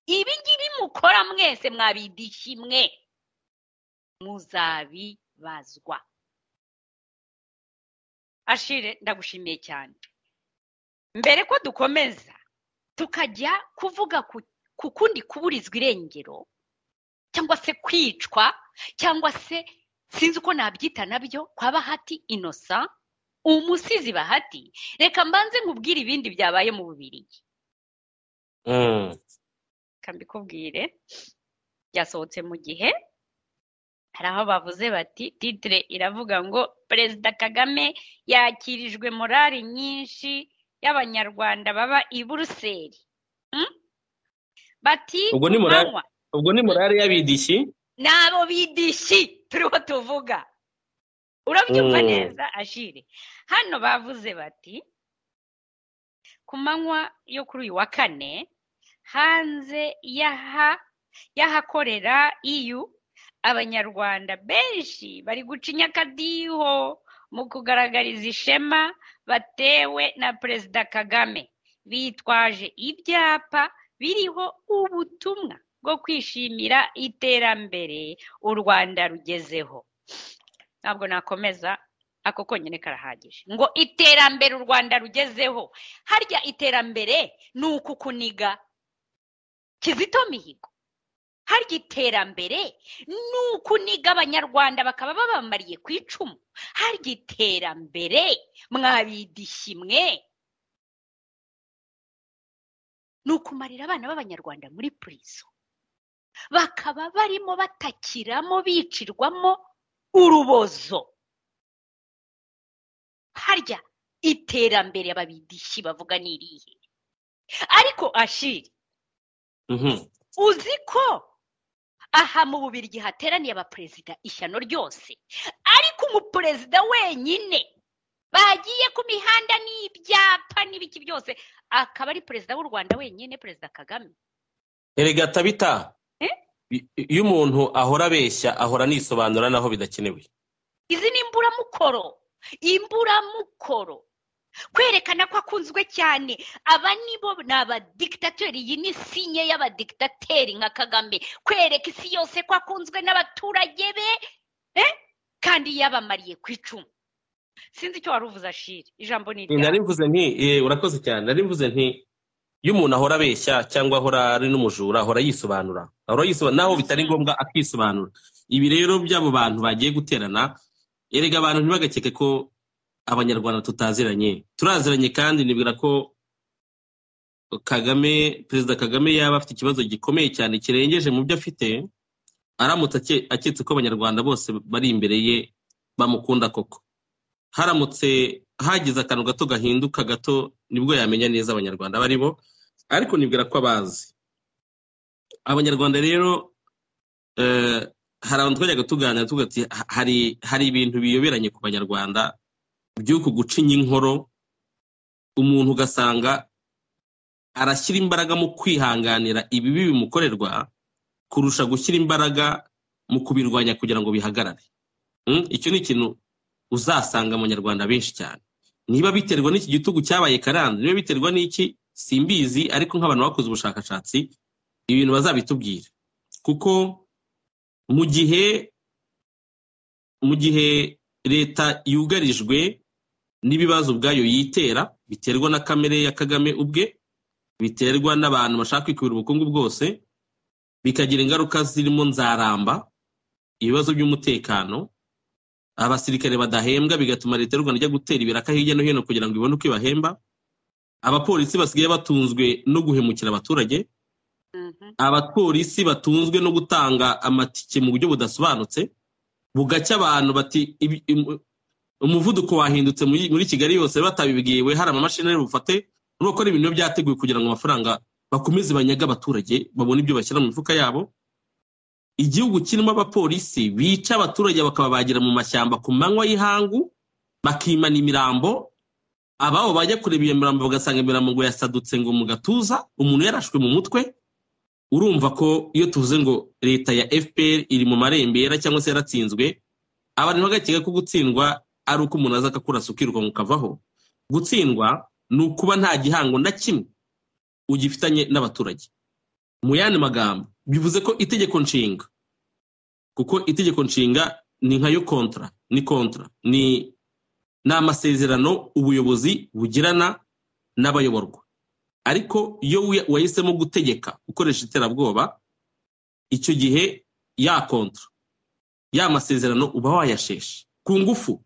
ibi ngibi mukora mwese mwabidishyi mwe muzabibazwa ashire ndagushimiye cyane mbere ko dukomeza tukajya kuvuga ku kundi kuburizwa irengero cyangwa se kwicwa cyangwa se sinzi uko nabyita nabyo kwa bahati inosa umusizi bahati reka mbanze nkubwire ibindi byabaye mu bubiri reka mbikubwire byasohotse mu gihe hari aho bavuze bati titire iravuga ngo perezida kagame yakirijwe morali nyinshi y'abanyarwanda baba i buruseli bati manywa ubwo ni morale y'abidishyi ni abo bidishyi turiho tuvuga urabyumva neza ashire hano bavuze bati ku manywa yo kuri uyu wa kane hanze y'ahakorera iyu abanyarwanda benshi bari guca inyakadiho mu kugaragariza ishema batewe na perezida kagame bitwaje ibyapa biriho ubutumwa bwo kwishimira iterambere u rwanda rugezeho ntabwo nakomeza ako konyine karahagije ngo iterambere u rwanda rugezeho harya iterambere ni uku kuniga kizito mihigo harya iterambere ni ukuniga abanyarwanda bakaba babamariye ku icumu harya iterambere mwabidishyi mwe ni ukumarira abana b'abanyarwanda muri purizo bakaba barimo batakiramo bicirwamo urubozo harya iterambere ababidishyi bavuga ni irihe ariko ashiri uzi ko aha mu bubirigi hateraniye abaperezida ishyano ryose ariko umuperezida wenyine bagiye ku mihanda n'ibyapa n'ibiki byose akaba ari perezida w'u rwanda wenyine perezida kagame erega tabita iyo umuntu ahora abeshya ahora anisobanura naho bidakenewe izi ni imburamukoro imburamukoro kwerekana ko akunzwe cyane aba nibo ni abadikitateri iyi ni sinye y'abadikitateri nka kagame kwereka isi yose ko akunzwe n'abaturage be eh? kandi yabamariye ku icumu sinzi icyo wari uvuze ashire ijambo ni iryawe. nari mvuze nti eh, urakoze cyane nari mvuze nti iyo umuntu ahora abeshya cyangwa ahora ari n'umujura ahora yisobanura ahora yisobanura naho bitari ngombwa akisobanura ibi rero by'abo bantu bagiye guterana erega abantu ntibagakeke ko abanyarwanda tutaziranye turaziranye kandi nibwira ko kagame perezida kagame yaba afite ikibazo gikomeye cyane kirengeje mu byo afite aramutse ake- aketse ko abanyarwanda bose bari imbere ye bamukunda koko haramutse hagize akantu gato gahinduka gato nibwo yamenya neza abanyarwanda abo ari bo ariko nibwira ko abazi abanyarwanda rero eh, hari abantu twajyaga tuganira tuvuga ati "Ha- hari hari ibintu biyoberanye ku banyarwanda by'uku gucinya inkoro umuntu ugasanga arashyira imbaraga mu kwihanganira ibibi bimukorerwa kurusha gushyira imbaraga mu kubirwanya kugira ngo bihagarare Mm, icyo ni ikintu uzasanga abanyarwanda benshi cyane niba biterwa n'iki gitugu cyabaye karande niba biterwa n'iki simbizi ariko nk'abantu bakoze ubushakashatsi ibintu bazabitubwira kuko mu gihe mu gihe leta yugarijwe n'ibibazo ubwayo yitera biterwa na kamere ya kagame ubwe biterwa n'abantu bashaka kwikubira ubukungu bwose bikagira ingaruka zirimo nzaramba ibibazo by'umutekano abasirikare badahembwa bigatuma leta y'u rwanda ijya gutera ibiraka hirya no hino kugira ngo ibone uko ibahemba abapolisi basigaye batunzwe no guhemukira abaturage Mhm. abapolisi batunzwe no gutanga amatike mu buryo budasobanutse bugacya abantu bati ibi- imu- umuvuduko wahindutse muri muri kigali yose batabibwiwe hari amamashini ari bufate urabona ko ari ibintu biba byateguwe kugira ngo amafaranga bakomeze banyaga abaturage babone ibyo bashyira mu mifuka yabo igihugu kirimo abapolisi bica abaturage bakababagira mu mashyamba ku manywa y'ihangu bakimana imirambo ababo bajya kureba iyo mirambo bagasanga imirambo ngo yasadutse ngo mu gatuza umuntu yarashwe mu mutwe urumva ko iyo tuvuze ngo leta ya fpr iri mu marembera cyangwa se yaratsinzwe abantu bagakeka ko gutsindwa ari uko umuntu aza akakurasa ukirukanka ukavaho gutsindwa ni ukuba nta gihango na kimwe ugifitanye n'abaturage mu yandi magambo bivuze ko itegeko nshinga kuko itegeko nshinga ni nka yo kontra ni kontra ni ni amasezerano ubuyobozi bugirana n'abayoborwa ariko iyo wi- wahisemo gutegeka ukoresha iterabwoba icyo gihe ya kontra ya masezerano uba wayashesha ku ngufu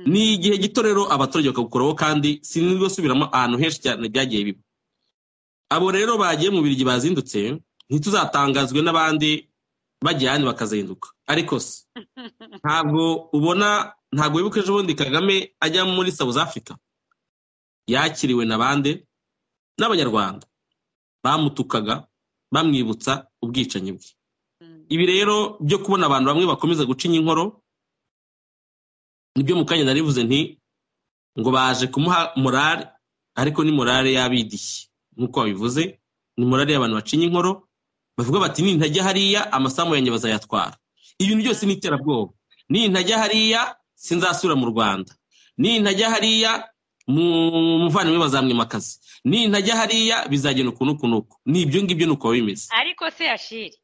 ni igihe gito rero abaturage bakagukuraho kandi sinirwa subiramo ahantu henshi cyane byagiye biba abo rero bagiye mu birigi bazindutse ntituzatangazwe n'abandi bagiye ahandi bakazinduka ariko se ntabwo ubona ntabwo wibuka ejo bundi kagame ajya muri south africa yakiriwe na bande n'abanyarwanda bamutukaga bamwibutsa ubwicanyi bwe Mhm. ibi rero byo kubona abantu bamwe bakomeza gucinya inkoro nibyo mu kanya narivuze nti ngo baje kumuha morale ariko ni morale y'abidishyi nk'uko wabivuze ni morale y'abantu bacinya inkoro bavuga bati nintajya hariya amasamu yanjye bazayatwara ibintu byose ni iterabwoba nintajya hariya sinzasubira mu rwanda nintajya hariya mu- muvandimwe bazamwimakaza nintajya hariya bizagenda ukuntu ukuntu uku ni ibyo ngibyo ni uko biba bimeze ariko se yashiri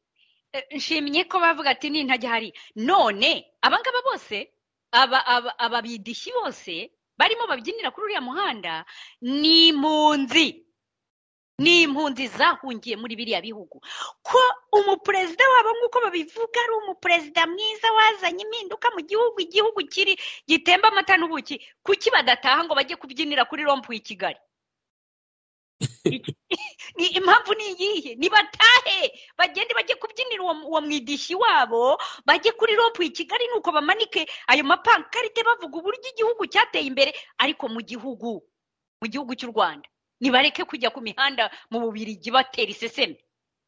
eh, nshimye ko bavuga ati nintajya hariya none abangaba bose aba- aba- ababidishyi bose barimo babyinira kuri uriya muhanda ni impunzi ni impunzi zahungiye muri biriya bihugu ko umuperezida wabo nk'uko babivuga ari umuperezida mwiza wazanye impinduka mu gihugu igihugu kiri gitemba amata n'ubuki kuki badataha ngo bajye kubyinira kuri rompu i kigali ni impamvu ni iyihe nibatahe bagende bajye kubyinira uwo uwo mwidishyi wabo bajye kuri ropu i kigali nuko bamanike ayo mapankarite bavuga uburyo igihugu cyateye imbere ariko mu gihugu mu gihugu cy'u rwanda nibareke kujya ku mihanda mu bubirigi batera isesemi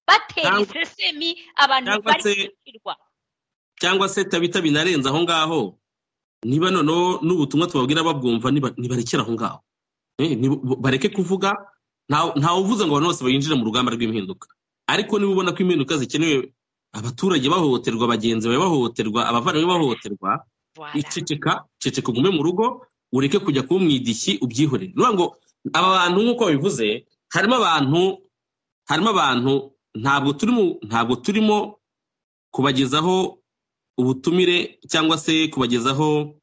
batera Cyangwa- isesemi abantu cyangwa bari se- gucirwa cyangwa se tabita binarenze aho ngaho niba noneho n'ubutumwa tubabwira babwumva niba- nibarekere aho ngaho Eh, nibu- bareke kuvuga nta- ntawe uvuze ngo abantu bose binjire mu rugamba rw'impinduka ariko niba ubona ko impinduka zikenewe abaturage bahohoterwa bagenzi bawe bahohoterwa abavandimwe bahohoterwa Voilà. iceceka ceceka ugume mu rugo ureke kujya kuba umwidishyi ubyihorere ni ngo aba bantu nk'uko babivuze harimo abantu harimo abantu ntabwo turimo ntabwo turimo kubagezaho ubutumire cyangwa se kubagezaho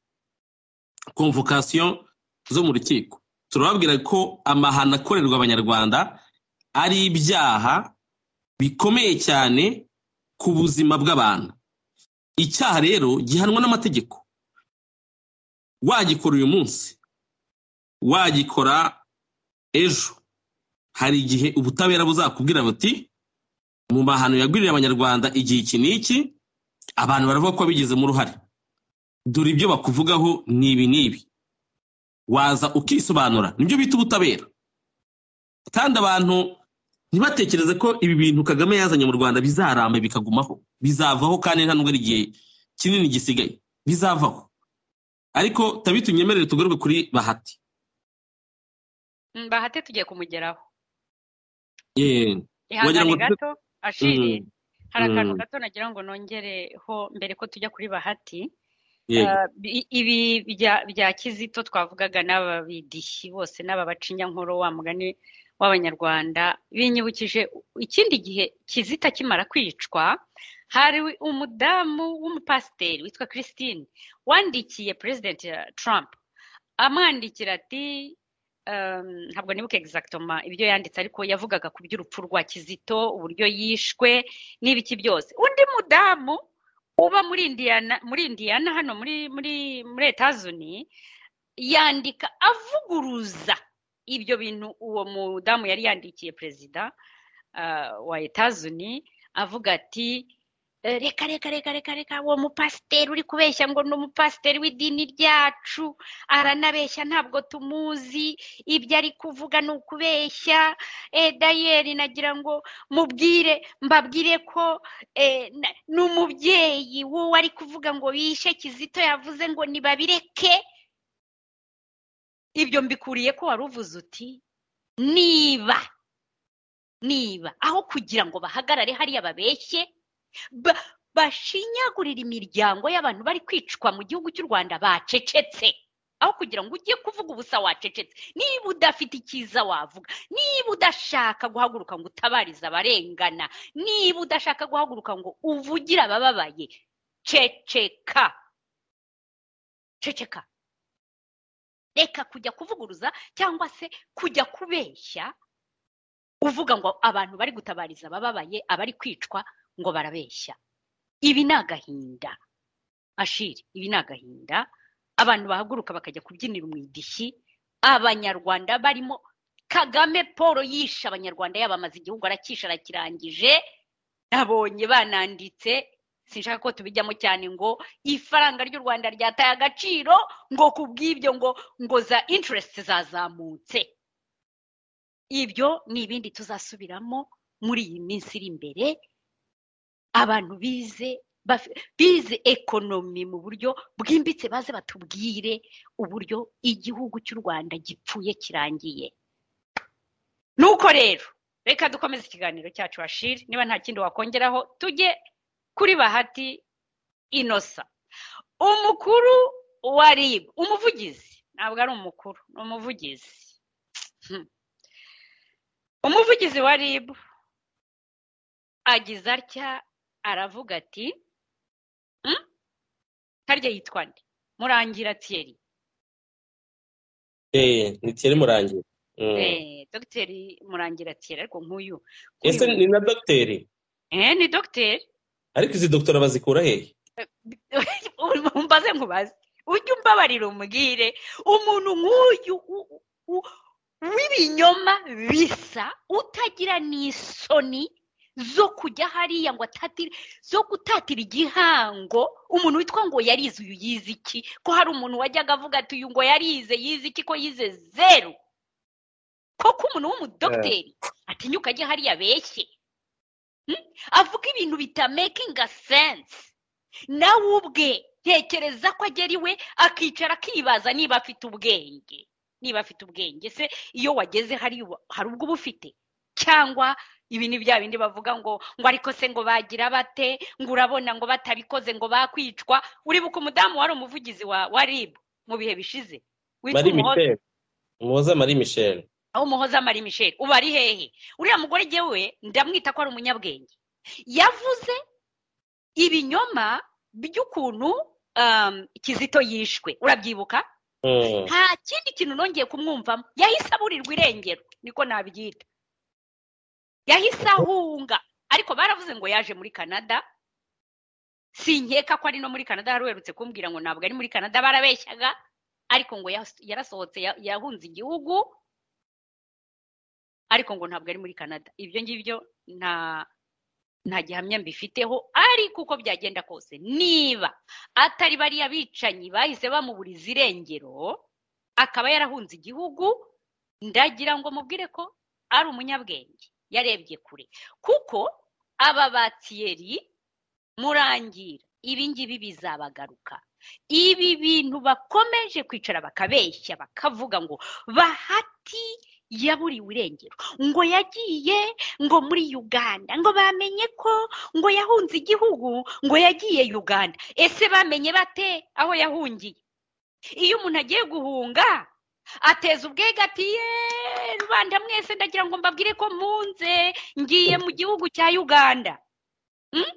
komvokasiyo zo mu rukiko turababwira ko amahano akorerwa abanyarwanda ari ibyaha bikomeye cyane ku buzima bw'abantu icyaha rero gihanwa n'amategeko wagikora uyu munsi wagikora ejo hari igihe ubutabera buzakubwira buti mu mahano yagwiriye abanyarwanda igihe iki n'iki abantu baravuga ko bigizemo uruhare dore ibyo bakuvugaho ni ibi n'ibi waza ukisobanura nibyo bita ubutabera kandi abantu ntibatekereze ko ibi bintu kagame yazanye mu rwanda bizaramba bikagumaho bizavaho kandi nta n'ubwo igihe kinini gisigaye bizavaho ariko tabi tunyemerere tugaruke kuri bahati bahati tugiye kumugeraho wagira ihangane ngo tu- gato ashiriye hari akantu Mm. gato nagira ngo nongereho mbere ko tujya kuri bahati yego Ah, bi- ibi bya bya kizito twavugaga n'ababidishyi bose n'aba bacinyankuru wa mugani w'abanyarwanda binyibukije ikindi gihe kizito akimara kwicwa hari umudamu w'umupasiteri witwa christine wandikiye perezidenti trump amwandikira ati um, ntabwo nibuka egizagitoma ibyo yanditse ariko yavugaga ku by'urupfu rwa kizito uburyo yishwe n'ibiki byose undi mudamu uba muri indiyana muri indiyana hano muri muri muri etazuni yandika avuguruza ibyo bintu uwo mudamu yari yandikiye perezida ah, wa etazuni avuga ati "Eh, reka reka reka reka reka uwo mupasiteri uri kubeshya ngo ni umupasiteri w'idini ryacu aranabeshya ntabwo tumuzi ibyo ari kuvuga ni ukubeshya eh, dayeri nagira ngo mubwire mbabwire ko eh, na- ni umubyeyi wowe ari kuvuga ngo bishe kizito yavuze ngo nibabireke ibyo mbikuriye ko wari uvuze uti niba niba aho kugira ngo bahagarare hariya babeshye ba- bashinyagurira imiryango y'abantu bari kwicwa mu gihugu cy'u rwanda bacecetse aho kugira ngo ujye kuvuga ubusa wacecetse niba udafite icyiza wavuga niba udashaka guhaguruka ngo utabarize abarengana niba udashaka guhaguruka ngo uvugire abababaye ceceka ceceka reka kujya kuvuguruza cyangwa se kujya kubeshya uvuga ngo abantu bari gutabariza abababaye abari kwicwa ngo barabeshya ibi ni agahinda ashiri ibi ni agahinda abantu bahaguruka bakajya kubyinira umwidishyi abanyarwanda barimo kagame paul yishe abanyarwanda yabamaze igihugu arakisha arakirangije nabonye bananditse sinshaka ko tubijyamo cyane ngo ifaranga ry'u rwanda ryataye agaciro ngo ku bw'ibyo ngo ngo za interest zazamutse ibyo ni ibindi tuzasubiramo muri iyi minsi iri imbere abantu bize bafi- bize ekonomi mu buryo bwimbitse baze batubwire uburyo igihugu cy'u rwanda gipfuye kirangiye nuko rero reka dukomeze ikiganiro cyacu ashiri niba nta kindi wakongeraho tujye kuri bahati inosa umukuru wa rib umuvugizi ntabwo ari umukuru ni umuvugizi Hmm. umuvugizi wa rib agize atya aravuga ati "Hmm? harya yitwa nde murangira tiyeri Eh, ni tiyeri murangiye Mm. Eh, dogiteri murangira tiyeri ariko nk'uyu kuri ese ubu- ni na dogiteri Eh, ni dogiteri ariko izi dogitora bazikura hehe umbaze nkubaze ujye umbabarira umubwire umuntu nk'uyu u- u- u- w'ibinyoma bisa utagira n'isoni zo kujya hariya ngo atatire zo gutatira igihango umuntu witwa ngo yarize uyu yize iki ko hari umuntu wajyaga avuga ati uyu ngo yarize yize iki ko yize zeru koko umuntu w'umudogiteri atinyuka ajya hariya abeshye Hmm? avuga ibintu bitamakinga sense nawe ubwe ntekereza ko agera iwe akicara akibaza niba afite ubwenge niba afite ubwenge se iyo wageze hari ubu- hari ubwo uba ufite cyangwa ibi ni bya bindi bavuga ngo ngo ariko se ngo bagira bate ngo urabona ngo batabikoze ngo bakwicwa uribuka umudamu wari umuvugizi wa wa rib mu bihe bishize witwa mari umuhoza michelle umuhoza mari michelle aho umuhoza mari michelle ubu ari hehe uriya mugore jyewe ndamwita ko ari umunyabwenge yavuze ibinyoma by'ukuntu um, kizito yishwe urabyibuka Mm. nta kindi kintu nongeye kumwumvamo yahise aburirwa irengero niko nabyita yahise ahunga ariko baravuze ngo yaje muri canada sinkeka ko ari no muri canada hari uherutse kumbwira ngo ntabwo ari muri canada barabeshyaga ariko ngo yas- yarasohotse ya- yahunze igihugu ariko ngo ntabwo ari muri canada ibyo ngibyo nta nta gihamya mbifiteho ariko uko byagenda kose niba atari bariya bicanyi bahise bamuburiza irengero akaba yarahunze igihugu ndagira ngo mubwire ko ari umunyabwenge yarebye kure kuko aba batiyeri murangira ibi ngibi bizabagaruka ibi bintu bakomeje kwicara bakabeshya bakavuga ngo bahati yaburiwe irengero ngo yagiye ngo muri uganda ngo bamenye ko ngo yahunze igihugu ngo yagiye uganda ese bamenye bate aho yahungiye iyo umuntu agiye guhunga ateza ubwega ati yeee rubanda mwese ndagira ngo mbabwire ko mpunze ngiye mu gihugu cya uganda Mm?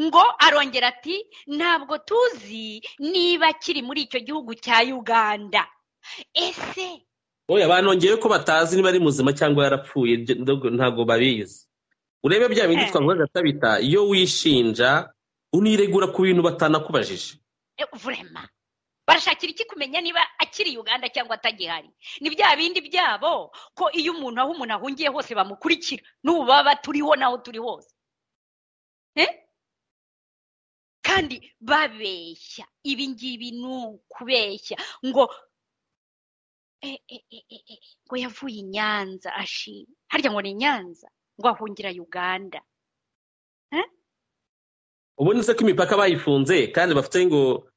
ngo arongera ati ntabwo tuzi niba kiri muri icyo gihugu cya uganda ese oya banongeyeho ko batazi niba ari muzima cyangwa yarapfuye ibyo ntabwo- ntabwo babizi urebe bya bindi Eh. twavugaga atabita iyo wishinja uniregura ku bintu batanakubajije Eh, vurema barashakira iki kumenya niba akiri uganda cyangwa atagihari ni bya bindi byabo ko iyo umuntu aho umuntu ahungiye hose bamukurikira n'ubu baba turiho n'aho turi hose Eh? kandi babeshya ibi ngibi ni ukubeshya ngo eh, eh, eh, eh, eh, ngo yavuye i nyanza ashima harya ngo ni i nyanza ngo ahungira uganda ubundi se ko imipaka bayifunze kandi bafite ngo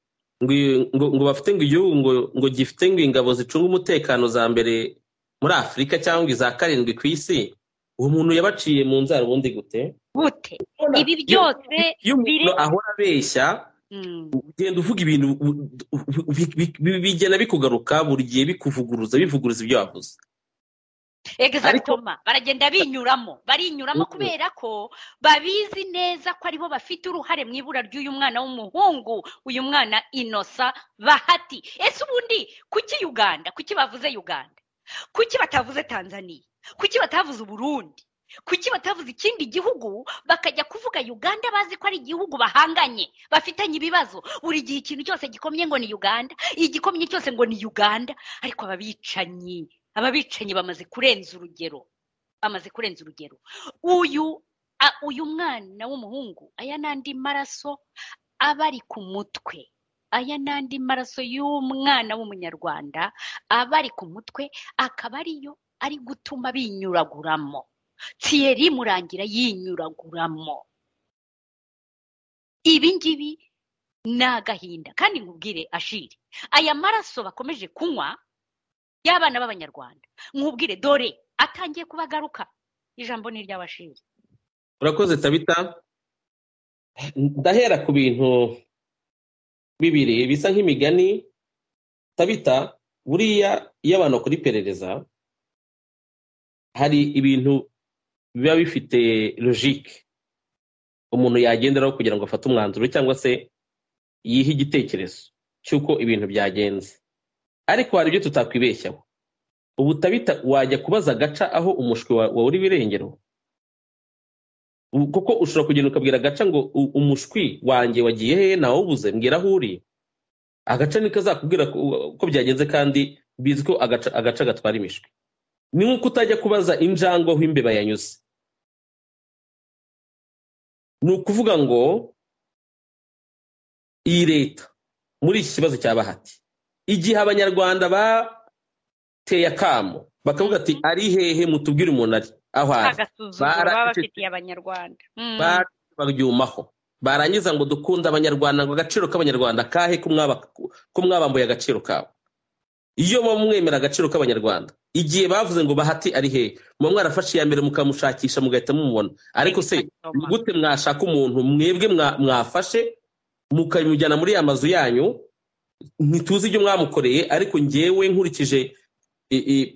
ngo ngo, ngo bafite ngo igihugu ngo, ngo gifite ngo ingabo zicunga umutekano za mbere muri afurika cyangwa iza karindwi ku isi uwo muntu yabaciye mu nzara ubundi gute gute ibi byose iyo umuntu biri- ahora abeshya Mm. ugenda uvuga ibintu u- u- bi- bi- bi- bigenda bikugaruka buri gihe bikuvuguruza bivuguruza ibyo wavuze egizagitoma baragenda binyuramo barinyuramo Mhm. kubera ko babizi neza ko aribo bafite uruhare mu ibura ry'uyu mwana w'umuhungu uyu mwana inosa bahati ese ubundi kuki uganda kuki bavuze uganda kuki batavuze tanzania kuki batavuze uburundi kuki batavuze ikindi gihugu bakajya kuvuga uganda bazi ko ari igihugu bahanganye bafitanye ibibazo buri gihe ikintu cyose gikomye ngo ni uganda igikomye cyose ngo ni uganda ariko ababicanyi ababicanyi bamaze kurenza urugero bamaze kurenza urugero uyu a- uyu mwana w'umuhungu aya n'andi maraso aba ari ku mutwe aya n'andi maraso y'umwana w'umunyarwanda aba ari ku mutwe akaba ariyo ari gutuma binyuraguramo tiyeri murangira yinyuraguramo ibi ngibi ni agahinda kandi nkubwire ashiri aya maraso bakomeje kunywa y'abana b'abanyarwanda nkubwire dore atangiye kubagaruka ijambo ni iry'abashiri urakoze tabita ndahera ku bintu bibiri bisa nk'imigani tabita buriya iyo abantu bakora iperereza hari ibintu biba bifite logike umuntu yagenderaho kugira ngo afate umwanzuro cyangwa se yihe igitekerezo cy'uko ibintu byagenze ariko hari ibyo tutakwibeshyaho ubu tabita wajya kubaza agaca aho umushwi wa- wawe uri birengero kuko ushobora kugenda ukabwira agaca ngo "U- umushwi wanjye wagiye hehe nawubuze mbwira aho uri agaca niko azakubwira ko ko byagenze kandi bizwi ko agaca agaca gatwara imishwi ni nk'uko utajya kubaza injangwe aho imbeba yanyuze ni ukuvuga ngo iyi leta muri iki kibazo cya bahati igihe abanyarwanda bateye akamo bakavuga ati ari hehe mutubwire umuntu ari aho ari agasuzuguro Bara- baba bafitiye abanyarwanda Mm. bari baryumaho barangiza ngo dukunde abanyarwanda ngo agaciro k'abanyarwanda kahe ko mwaba- ko mwabambuye agaciro kabo iyo muba mwemera agaciro k'abanyarwanda igihe bavuze ngo bahati ari hehe muba mwarafashe iya mbere mukamushakisha mugahita mumubona ariko se ni Agasuzuguro. gute mwashaka umuntu mwebwe mwa- mwafashe mukamujyana muri ya mazu yanyu ntituzi ibyo mwamukoreye ariko ngewe nkurikije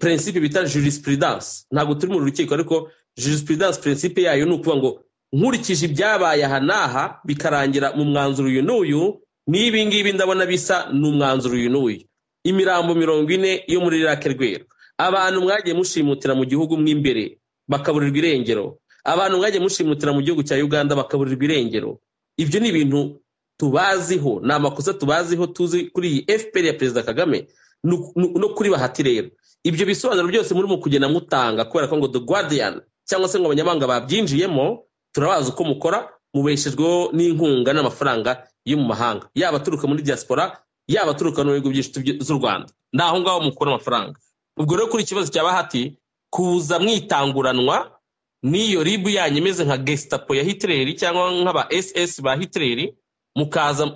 prinsipe bita jurisprudence ntabwo turi mu rukiko ariko jurisprudence prinsipe yayo ni ukuvuga ngo nkurikije ibyabaye aha n'aha bikarangira mu mwanzuro uyu n'uyu n'ibi ngibi ndabona bisa ni umwanzuro uyu n'uyu imirambo mirongo ine yo muri rake rwera abantu mwagiye mushimutira mu gihugu mw'imbere bakaburirwa irengero abantu mwagiye mushimutira mu gihugu cya uganda bakaburirwa irengero ibyo ni ibintu tubaziho ni amakosa tubaziho tuzi kuri iyi fpr ya perezida kagame no kuri bahati rero ibyo bisobanuro byose murimo kugenda mutanga kubera ko ngo the guardian cyangwa se ngo abanyamahanga babyinjiyemo turabazi uko mukora mubeshejweho n'inkunga n'amafaranga yo mu mahanga yaba aturuka muri diaspora yaba aturuka no mu bihugu byinshi z'u rwanda ni aho ngaho mukura amafaranga ubwo rero kuri ikibazo cya bahati kuza mwitanguranwa n'iyo ribu yanyu imeze nka gesitapo ya hitileri cyangwa nk'aba ss ba hitileri mukaza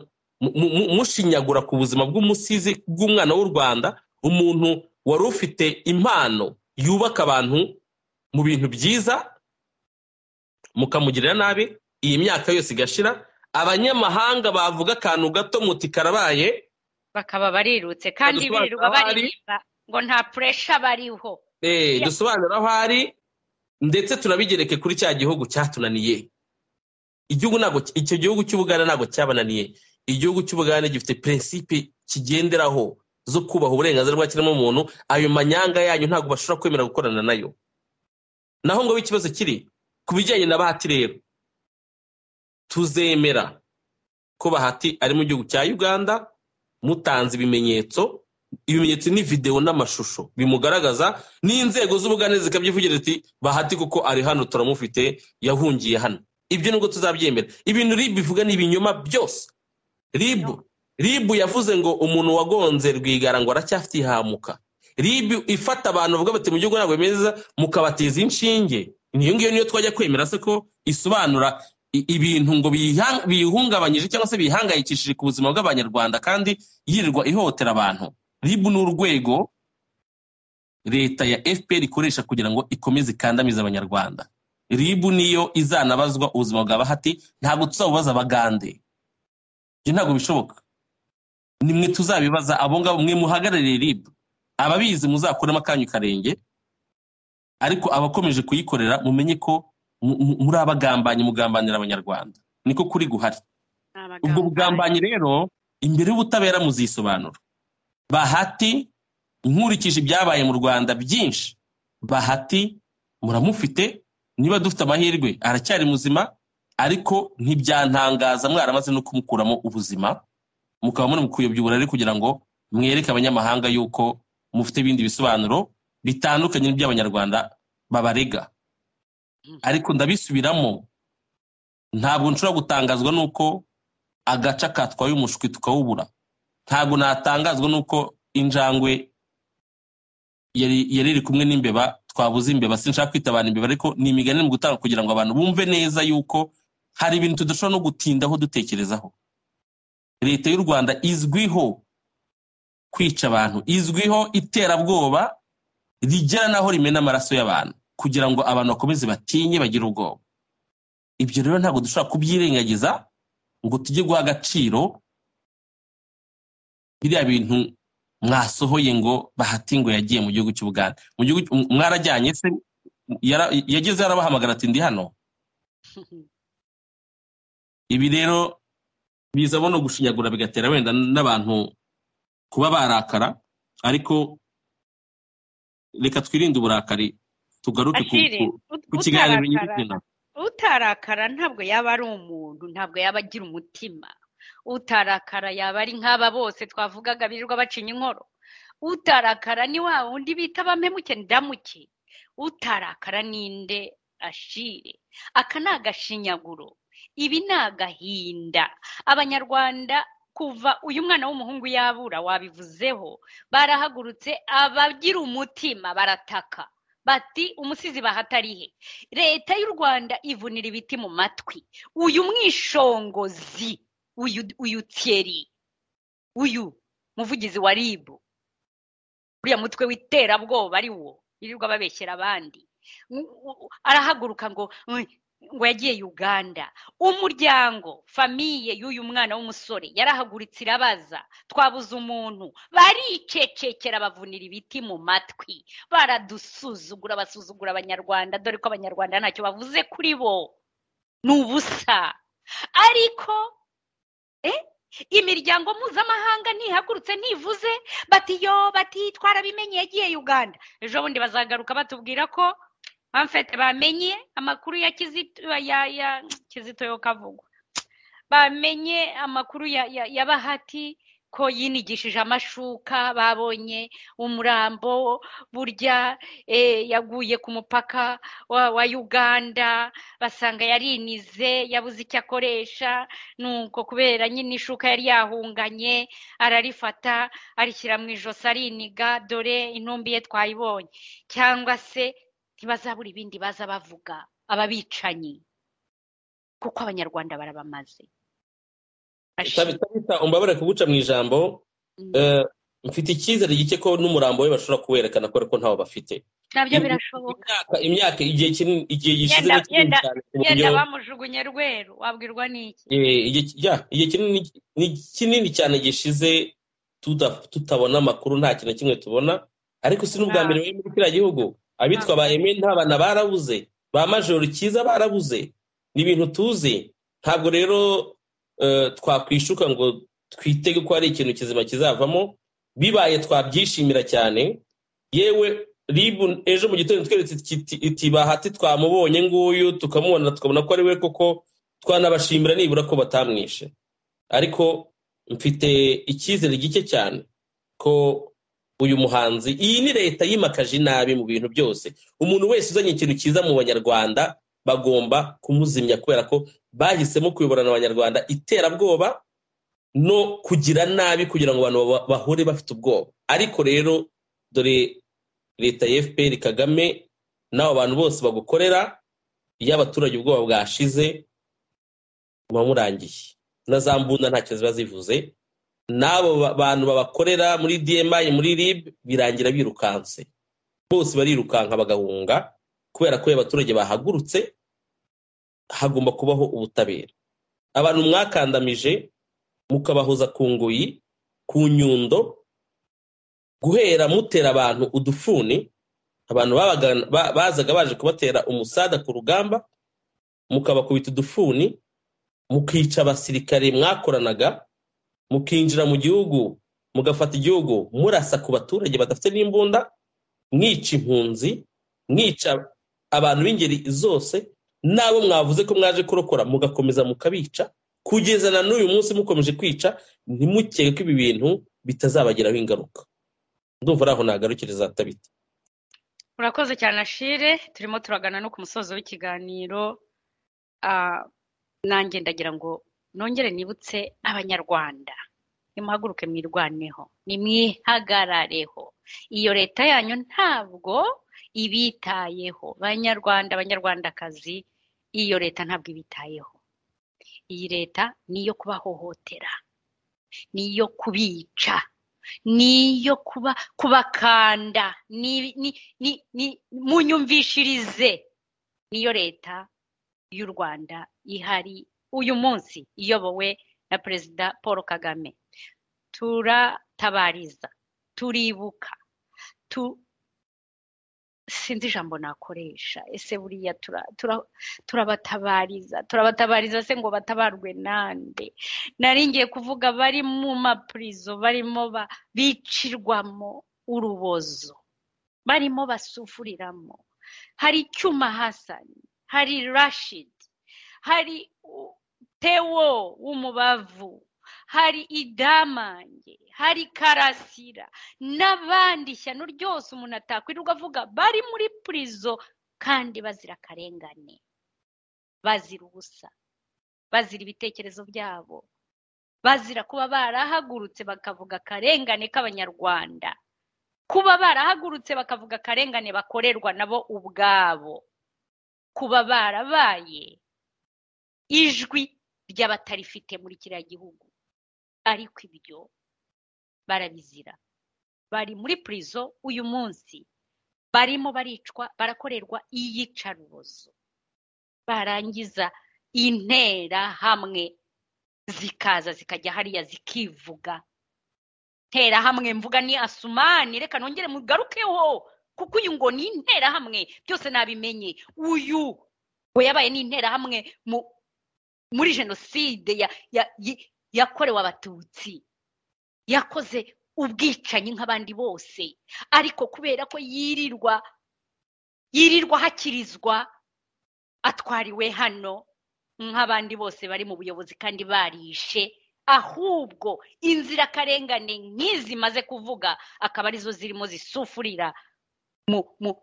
mushinyagura ku buzima bw'umusizi bw'umwana w'u rwanda umuntu wari ufite impano yubaka abantu mu bintu byiza mukamugirira nabi iyi myaka yose igashira abanyamahanga bavuga akantu gato muti karabaye bakaba barirutse kandi birirwa baririmba ngo nta puresha bariho dusobanura aho ari ndetse tunabigereke kuri cya gihugu cyatunaniye igihugu ntabwo icyo gihugu cy'ubugana ntabwo cyabananiye igihugu cy'ubugana gifite prinsipe kigenderaho zo kubaha uburenganzira bwa kiremwamuntu ayo manyanga yanyu ntabwo bashobora kwemera gukorana nayo naho ngo ikibazo kiri ku bijyanye na bahati rero tuzemera ko bahati ari mu gihugu cya uganda mutanze ibimenyetso ibimenyetso ni videwo n'amashusho bimugaragaza n'inzego z'ubuganizi zikabyivugira ati bahati kuko ari hano turamufite yahungiye hano ibyo nubwo tuzabyemera ibintu ribu ivuga ni ibinyoma byose ribu ribu yavuze ngo umuntu wagonze rwigara ngo aracyafite ihamuka ribu ifata abantu bavuga bati mu gihugu ntabwo bimeze mukabateza inshinge niyo ngiyo niyo twajya kwemera se ko isobanura ibintu ngo biyihungabanyije cyangwa se bihangayikishije ku buzima bw'abanyarwanda kandi yirirwa ihohotera abantu ribu ni urwego leta ya fpr ikoresha kugira ngo ikomeze ikandamize abanyarwanda ribu niyo izanabazwa ubuzima bwa bahati ntabwo tuzabubaza abagande ibyo ntabwo bishoboka nimwe tuzabibaza abo ngabo mwe muhagarariye ribu ababizi muzakuremo akanyu karenge ariko abakomeje kuyikorera mumenye ko muri abagambanyi mugambanira abanyarwanda niko kuri guhari ubwo bugambanyi rero imbere y'ubutabera muzisobanura bahati nkurikije ibyabaye mu rwanda byinshi bahati muramufite niba dufite amahirwe aracyari muzima ariko ntibyantangaza mwaramaze no kumukuramo ubuzima mukaba muri mukuyobya uburari kugira ngo mwereke abanyamahanga yuko mufite ibindi bisobanuro bitandukanye n'iby'abanyarwanda babarega ariko ndabisubiramo ntabwo nshobora gutangazwa n'uko agaca katwaye umushwi tukawubura ntabwo natangazwa n'uko injangwe yari iri kumwe n'imbeba twabuze imbeba sinshaka kwita abantu imbeba ariko ni imigani mu gutanga kugira ngo abantu bumve neza yuko hari ibintu tudashobora no gutindaho dutekerezaho leta y'u rwanda izwiho kwica abantu izwiho iterabwoba rigera naho rimena amaraso y'abantu kugira ngo abantu bakomeze batinye bagire ubwoba ibyo rero ntabwo dushobora kubyirengagiza ngo tujye guha agaciro biriya bintu mwasohoye ngo bahati ngo yagiye mu gihugu cy'ubuganda mwarajyanye se yageze yarabahamagara ati ndi hano ibi rero bizamo no gushinyagura bigatera wenda n'abantu kuba barakara ariko reka twirinde uburakari tugaruke ku kiganiro nyir'izina utarakara ntabwo yaba ari umuntu ntabwo yaba agira umutima utarakara yaba ari nk'aba bose twavugaga birirwa bacinya inkoro utarakara ni wa wundi bita abamemuke ndamuke utarakara ninde ashire aka ni agashinyaguro ibi ni agahinda abanyarwanda kuva uyu mwana w'umuhungu yabura wabivuzeho barahagurutse abagira umutima barataka bati umusizi bahatarihe leta y'u rwanda ivunira ibiti mu matwi uyu mwishongozi uyu uyu tiyeri uyu muvugizi wa ribu uriya mutwe w'iterabwoba ari wo yirirwa babeshyera abandi arahaguruka ngo ngo yagiye uganda umuryango famiye y'uyu mwana w'umusore yarahagurutse irabaza twabuze umuntu baricecekera bavunira ibiti mu matwi baradusuzugura basuzugura abanyarwanda dore ko abanyarwanda ntacyo bavuze kuri bo ni ubusa ariko imiryango mpuzamahanga ntihagurutse ntivuze batiyo bati twarabimenye yagiye uganda ejo bundi bazagaruka batubwira ko bamfite bamenye amakuru ya kizito ya ya kizito yo kavugwa bamenye amakuru ya bahati ko yinigishije amashuka babonye umurambo burya yaguye ku mupaka wa uganda basanga yarinize yabuze icyo akoresha nuko kubera nyine ishuka yari yahunganye ararifata arishyira mu ijosi ariniga dore intumbi ye twayibonye cyangwa se ntibazabura ibindi baza bavuga ababicanyi kuko abanyarwanda barabamaze bita umbabare kuguca mu ijambo mfite icyizere gike ko n'umurambo we bashobora kuwerekana kubera ko ntawo bafite nabyo birashoboka imyaka igihe kinini igihe gishize ni kinini cyane ku buryo yenda bamujugunye rweru wabwirwa n'iki Eh, igihe- yeah, igihe kinini ni kinini cyane gishize tuda- tutabona amakuru nta kintu na kimwe tubona ariko si n'ubwa Ah. mbere bari muri kiriya gihugu abitwa ba eme nta bana barabuze ba majoro cyiza barabuze ni ibintu tuzi ntabwo rero eh, twakwishuka ngo twitege ko hari ikintu kizima kizavamo bibaye twabyishimira cyane yewe ribu ejo mu gitondo itweretse kiti- iti bahati twamubonye nguyu tukamubona tukabona ko ari we koko twanabashimira nibura ko batamwishe ariko mfite icyizere gike cyane ko uyu muhanzi iyi ni leta yimakaje inabi mu bintu byose umuntu wese uzanye ikintu cyiza mu banyarwanda bagomba kumuzimya kubera ko bahisemo kuyoborana abanyarwanda iterabwoba no kugira nabi kugira ngo abantu baba- bahore bafite ubwoba ariko rero dore leta ya fpr kagame n'abo bantu bose bagukorera iyo abaturage ubwoba bwashize muba murangiye na za mbunda ntacyo ziba zivuze n'abo ba- bantu babakorera muri dmi muri rib birangira birukanse bose barirukanka bagahunga kubera ko iyo abaturage bahagurutse hagomba kubaho ubutabera abantu mwakandamije mukabahoza ku ngoyi ku nyundo guhera mutera abantu udufuni abantu babaga- ba- bazaga baje kubatera umusada ku rugamba mukabakubita udufuni mukica abasirikare mwakoranaga mukinjira mu gihugu mugafata igihugu murasa ku baturage badafite n'imbunda mwica impunzi mwica abantu b'ingeri zose n'abo mwavuze ko mwaje kurokora mugakomeza mukabica kugeza na n'uyu munsi mukomeje kwica ntimukeke ko ibi bintu bitazabagiraho ingaruka ndumva ari aho nagarukiriza atabita urakoze cyane ashire turimo turagana no ku musozo w'ikiganiro Ah, nanjye ndagira ngo nongere nibutse abanyarwanda nimuhaguruke mwirwaneho nimwihagarareho iyo leta yanyu ntabwo ibitayeho banyarwanda banyarwandakazi iyo leta ntabwo ibitayeho iyi leta ni iyo kubahohotera ni iyo kubica ni iyo kuba kubakanda ni ni ni ni munyumvishirize niyo leta y'u rwanda ihari uyu munsi iyobowe na perezida paul kagame turatabariza turibuka tu sinzi ijambo nakoresha ese buriya tura- tura- turabatabariza turabatabariza se ngo batabarwe nande nari ngiye kuvuga bari mu mapurizo barimo ba- bicirwamo urubozo barimo basufuriramo hari icyuma hasani hari rashidi hari u- tewo w'umubavu hari idamange hari karasira n'abandi ishyano ryose umuntu atakwirirwa avuga bari muri purizo kandi bazira akarengane bazira ubusa bazira ibitekerezo byabo bazira kuba barahagurutse bakavuga akarengane k'abanyarwanda kuba barahagurutse bakavuga akarengane bakorerwa nabo ubwabo kuba barabaye ijwi ry'abatarifite muri kiriya gihugu ariko ibyo barabizira bari muri purizo uyu munsi barimo baricwa barakorerwa iyicarubozo barangiza interahamwe zikaza zikajya hariya zikivuga interahamwe mvuga ni asumani reka nongere mugarukeho kuko uyu ngo ni interahamwe byose nabimenye uyu ngo yabaye ni interahamwe muri jenoside yakorewe abatutsi yakoze ubwicanyi nk'abandi bose ariko kubera ko yirirwa yirirwa hakirizwa atwariwe hano nk'abandi bose bari mu buyobozi kandi barishe ahubwo inzirakarengane nk'izi maze kuvuga akaba arizo zirimo zisufurira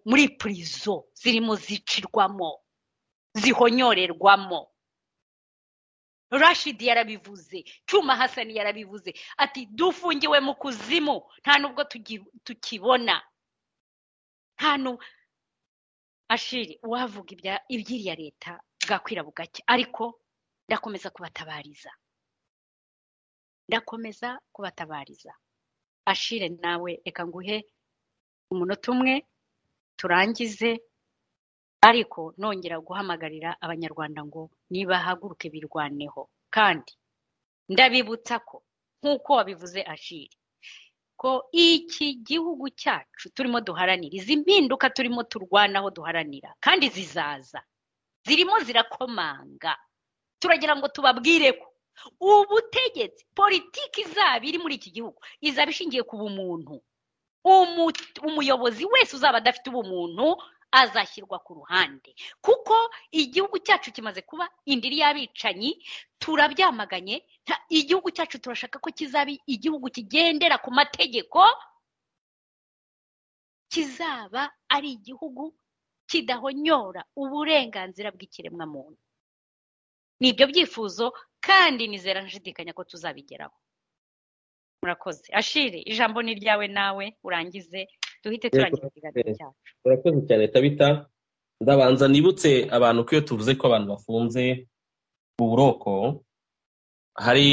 muri purizo zirimo zicirwamo zihonyorerwamo rashidi yarabivuze cyuma hasani yarabivuze ati dufungiwe mu kuzimu nta nubwo tukibona nta ashiri uwavuga iby'iriya leta bwakwira bugake ariko ndakomeza kubatabariza ndakomeza kubatabariza ashire nawe reka nguhe umunota umwe turangize ariko nongera guhamagarira abanyarwanda ngo nibahaguruke birwaneho kandi ndabibutsa ko nk'uko wabivuze ashiri ko iki gihugu cyacu turimo duharanira izi mpinduka turimo turwanaho duharanira kandi zizaza zirimo zirakomanga turagira ngo tubabwire ko ubutegetsi politiki izaba iri muri iki gihugu izaba ishingiye ku bumuntu umuyobozi wese uzaba adafite ubumuntu azashyirwa ku ruhande kuko igihugu cyacu kimaze kuba indiri y'abicanyi turabyamaganye igihugu cyacu turashaka ko kizaba igihugu kigendera ku mategeko kizaba ari igihugu kidahonyora uburenganzira bw'ikiremwamuntu ni ibyo byifuzo kandi nizera nshidikanya ko tuzabigeraho murakoze ashire ijambo ni ryawe nawe urangize duhite turangiza ikiganiro cyacu urakoze cyane tabita ndabanza nibutse abantu ko iyo tuvuze ko abantu bafunze uburoko hari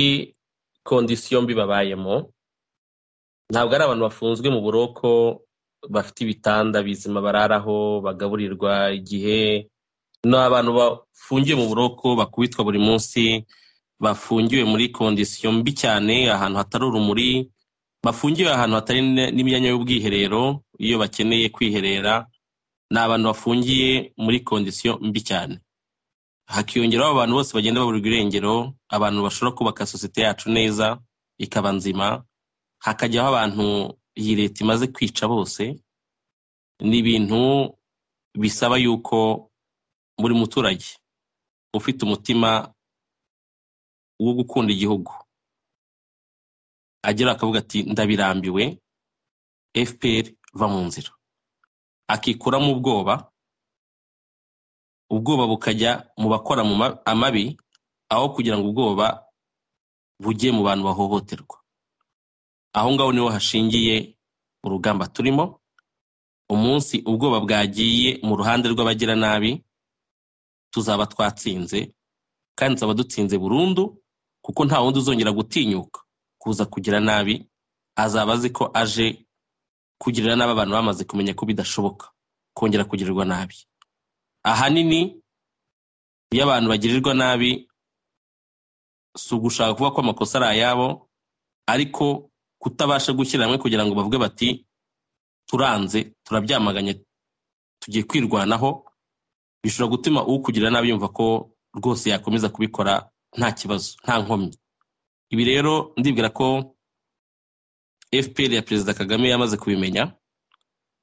kondisiyo mbi babayemo ntabwo ari abantu bafunzwe mu buroko bafite ibitanda bizima bararaho bagaburirwa igihe ni abantu bafungiwe mu buroko bakubitwa buri munsi bafungiwe muri kondisiyo mbi cyane ahantu hatari urumuri bafungiwe ahantu hatari n'imyanya y'ubwiherero iyo bakeneye kwiherera ni abantu bafungiye muri kondisiyo mbi cyane hakiyongeraho abantu bose bagenda baburirwa irengero abantu bashobora kubaka sosiyete yacu neza ikaba nzima hakajyaho abantu iyi leta imaze kwica bose ni ibintu bisaba yuko buri muturage ufite umutima wo gukunda igihugu agera akavuga ati ndabirambiwe fpr va mu nzira akikuramo ubwoba ubwoba bukajya mu bakora mu amabi aho kugira ngo ubwoba bujye mu bantu bahohoterwa aho ngaho niho hashingiye urugamba turimo umunsi ubwoba bwagiye mu ruhande rw'abagiranabi tuzaba twatsinze kandi tuzaba dutsinze burundu kuko nta wundi uzongera gutinyuka kuza kugira nabi azaba azi ko aje kugirira nabi abantu bamaze kumenya ko bidashoboka kongera kugirirwa nabi ahanini iyo abantu bagirirwa nabi si ugushaka kuvuga ko amakosa ari ayabo ariko kutabasha gushyira hamwe kugira ngo bavuge bati turanze turabyamaganye tugiye kwirwanaho bishobora gutuma ukugirira nabi yumva ko rwose yakomeza kubikora nta kibazo nta nkomyi ibi rero ndibwira ko fpr ya perezida kagame yamaze kubimenya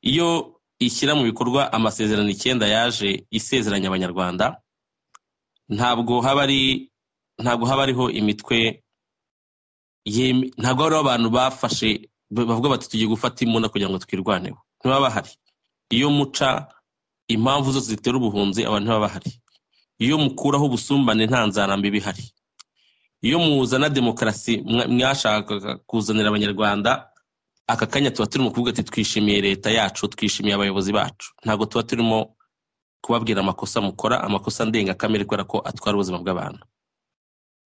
iyo ishyira mu bikorwa amasezerano icyenda yaje isezeranya abanyarwanda ntabwo haba ari ntabwo haba hariho imitwe ntabwo hariho abantu bafashe bavuga bati tugiye gufata imbunda kugira ngo twirwaneho ntibaba bahari iyo muca impamvu zose zitera ubuhunzi abantu ntibaba bahari iyo mukuraho ubusumbane nta nzarambi bihari iyo muzana demokarasi mwashaka kuzanira abanyarwanda aka kanya tuba turimo kuvuga ati twishimiye leta yacu twishimiye abayobozi bacu ntabwo tuba turimo kubabwira amakosa mukora amakosa ndengakamere kubera ko atwara ubuzima bw'abantu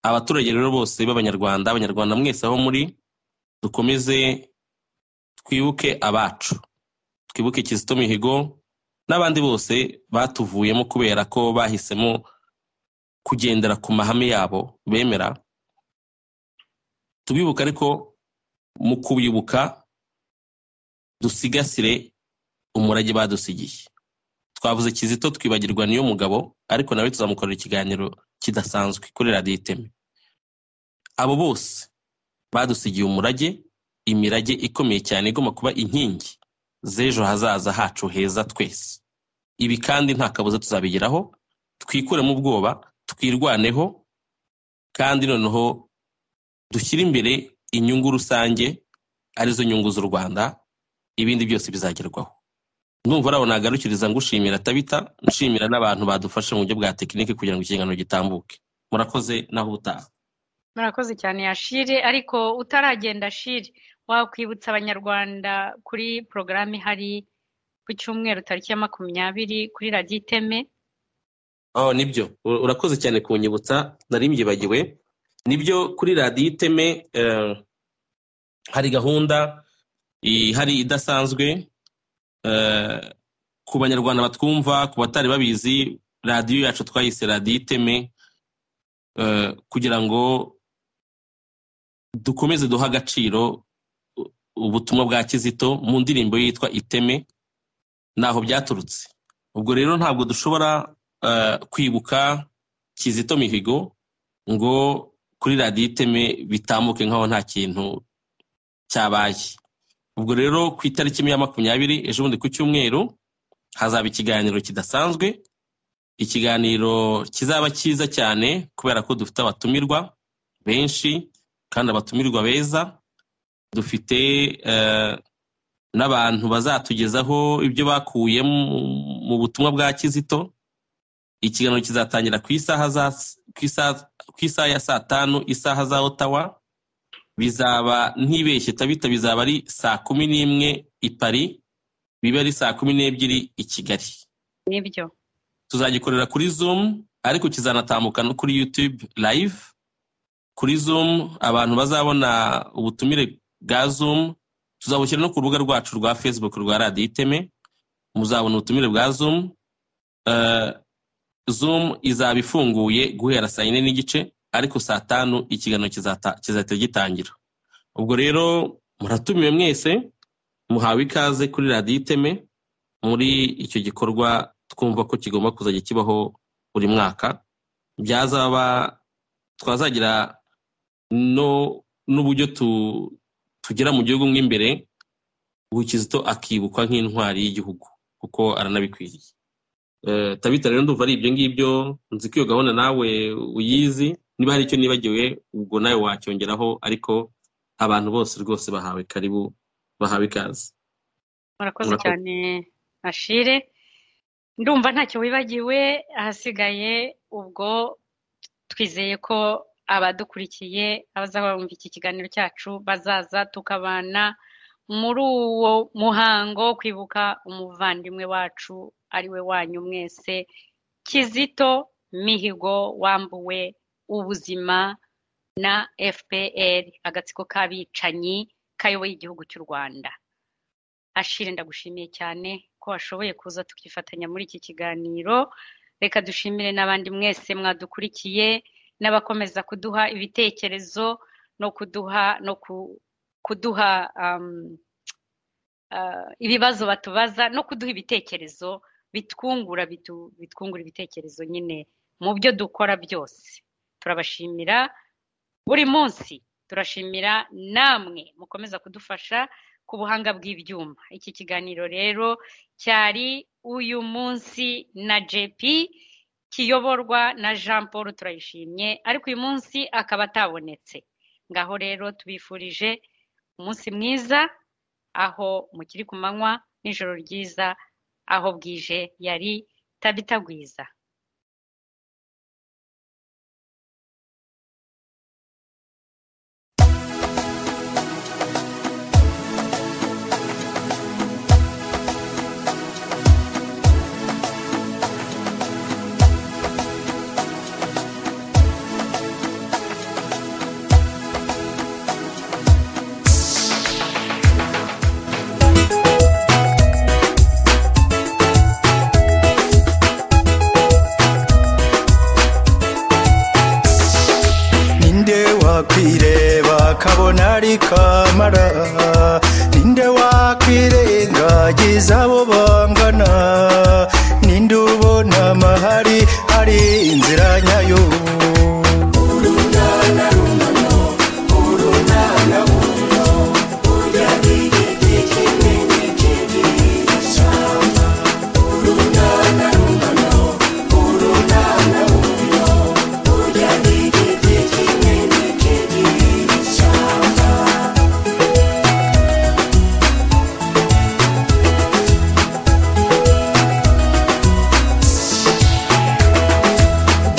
abaturage rero bose b'abanyarwanda abanyarwanda mwese aho muri dukomeze twibuke abacu twibuke kizito mihigo n'abandi bose batuvuyemo kubera ko bahisemo kugendera ku mahame yabo bemera tubibuka ariko mu kubibuka dusigasire umurage badusigiye twavuze kizito twibagirwa niyo mugabo ariko nawe tuzamukorera ikiganiro kidasanzwe kuri radiyo iteme abo bose badusigiye umurage imirage ikomeye cyane igomba kuba inkingi z'ejo hazaza hacu heza twese ibi kandi nta kabuza tuzabigeraho twikuremo ubwoba twirwaneho kandi noneho dushyire imbere inyungu rusange arizo nyungu z'u rwanda ibindi byose bizagerwaho ndumva ari aho nagarukiriza ngushimira tabita nshimira n'abantu badufashe mu buryo bwa tekinike kugira ngo ikiganiro gitambuke murakoze naho ubutaha murakoze cyane yashire ariko utaragenda shire wakwibutsa abanyarwanda kuri porogaramu ihari ku cyumweru tariki ya makumyabiri kuri radiyo iteme oh nibyo urakoze cyane kunyibutsa nari mbyibagiwe nibyo kuri radiyo iteme hari gahunda ihari idasanzwe ku banyarwanda batwumva ku batari babizi radiyo yacu twayise radiyo iteme kugira ngo dukomeze duha agaciro ubutumwa bwa kizito mu ndirimbo yitwa iteme ntaho byaturutse ubwo rero ntabwo dushobora kwibuka kizito mihigo ngo kuri radiyo iteme bitambuke nk'aho nta kintu cyabaye ubwo rero ku itariki imwe ya makumyabiri ejo bundi ku cyumweru hazaba ikiganiro kidasanzwe ikiganiro kizaba cyiza cyane kubera ko dufite abatumirwa benshi kandi abatumirwa beza dufite n'abantu bazatugezaho ibyo bakuye mu butumwa bwa kizito ikiganiro kizatangira ku isaha ya saa tanu isaha za otawa bizaba ntibeshye tabita bizaba ari saa kumi n'imwe i pari biba ari saa kumi n'ebyiri i kigali nibyo tuzagikorera kuri zumu ariko kizanatambuka no kuri yutube live kuri zumu abantu bazabona ubutumire bwa zumu tuzabushyira no ku rubuga rwacu rwa facebook rwa radiyo iteme muzabona ubutumire bwa zumu zumu izaba ifunguye guhera saa yine n'igice ariko saa tanu ikiganiro kizahita gitangira ubwo rero muratumiwe mwese muhawe ikaze kuri radiyo iteme muri icyo gikorwa twumva ko kigomba kuzajya kibaho buri mwaka byazaba twazagira no n'uburyo tugera mu gihugu mo imbere kizito akibukwa nk'intwari y'igihugu kuko aranabikwiriye tabita rero ndumva ari ibyo ngibyo nzi ko iyo gahunda nawe uyizi niba hari icyo nibagiwe ubwo nawe wacyongeraho ariko abantu bose rwose bahawe karibu bahawe ikaze murakoze cyane ashire ndumva ntacyo wibagiwe ahasigaye ubwo twizeye ko abadukurikiye abazaba bumva iki kiganiro cyacu bazaza tukabana muri uwo muhango wo kwibuka umuvandimwe wacu ari we wanyu mwese kizito mihigo wambuwe ubuzima na fpr agatsiko k'abicanyi kayoboye igihugu cy'u rwanda ashire ndagushimiye cyane ko washoboye kuza tukifatanya muri iki kiganiro reka dushimire n'abandi mwese mwadukurikiye n'abakomeza kuduha ibitekerezo no kuduha no kuduha ibibazo batubaza no kuduha ibitekerezo bitwungura bitwungura ibitekerezo nyine mu byo dukora byose turabashimira buri munsi turashimira namwe mukomeza kudufasha ku buhanga bw'ibyuma iki kiganiro rero cyari uyu munsi na jepi kiyoborwa na jean paul turayishimye ariko uyu munsi akaba atabonetse ngaho rero tubifurije umunsi mwiza aho mukiri ku manywa n'ijoro ryiza aho bwije yari tabitagwiza kakireba kabona ari kamara ninde wakwirengagiza abo bangana ninde ubona amahari hari inzira nyayo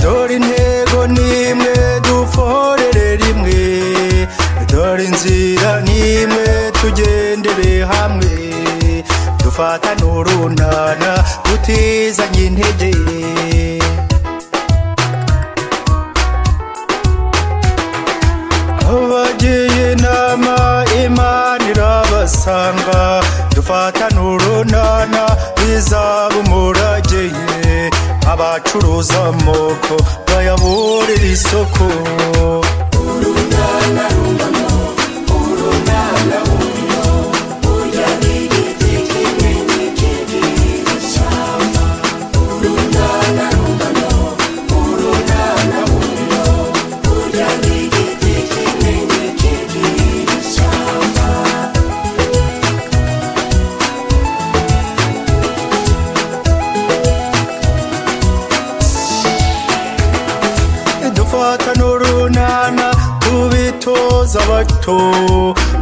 dore intego n'imwe duforere rimwe dore inzira n'imwe tugendere hamwe dufatane urunana tutizanye intege abagiye inama imana irabasanga dufatane urunana bizaba umurage abacuruza amoko bayaburira isoko dufatane urunana tubitoza abato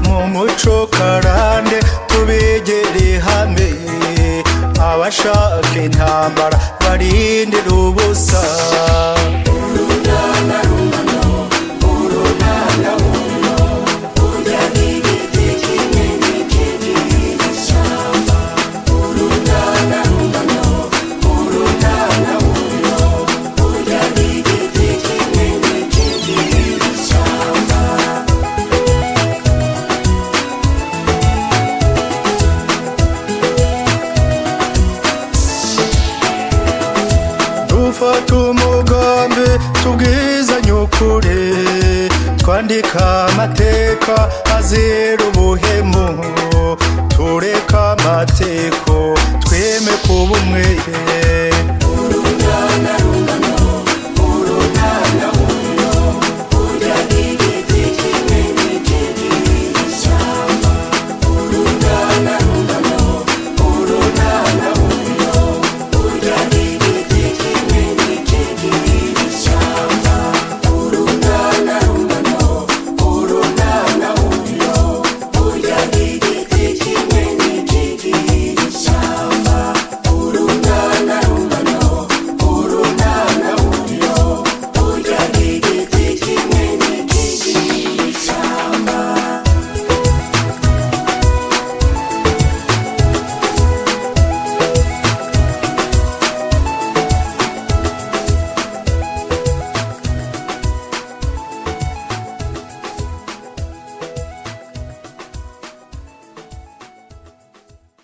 mu muco karande tubigere hamwe abashaka intambara barindira ubusa dufata umugambi tubwizanye ukuri twandika amateka azira ubuhemu tureka amateko tweme kuba umwe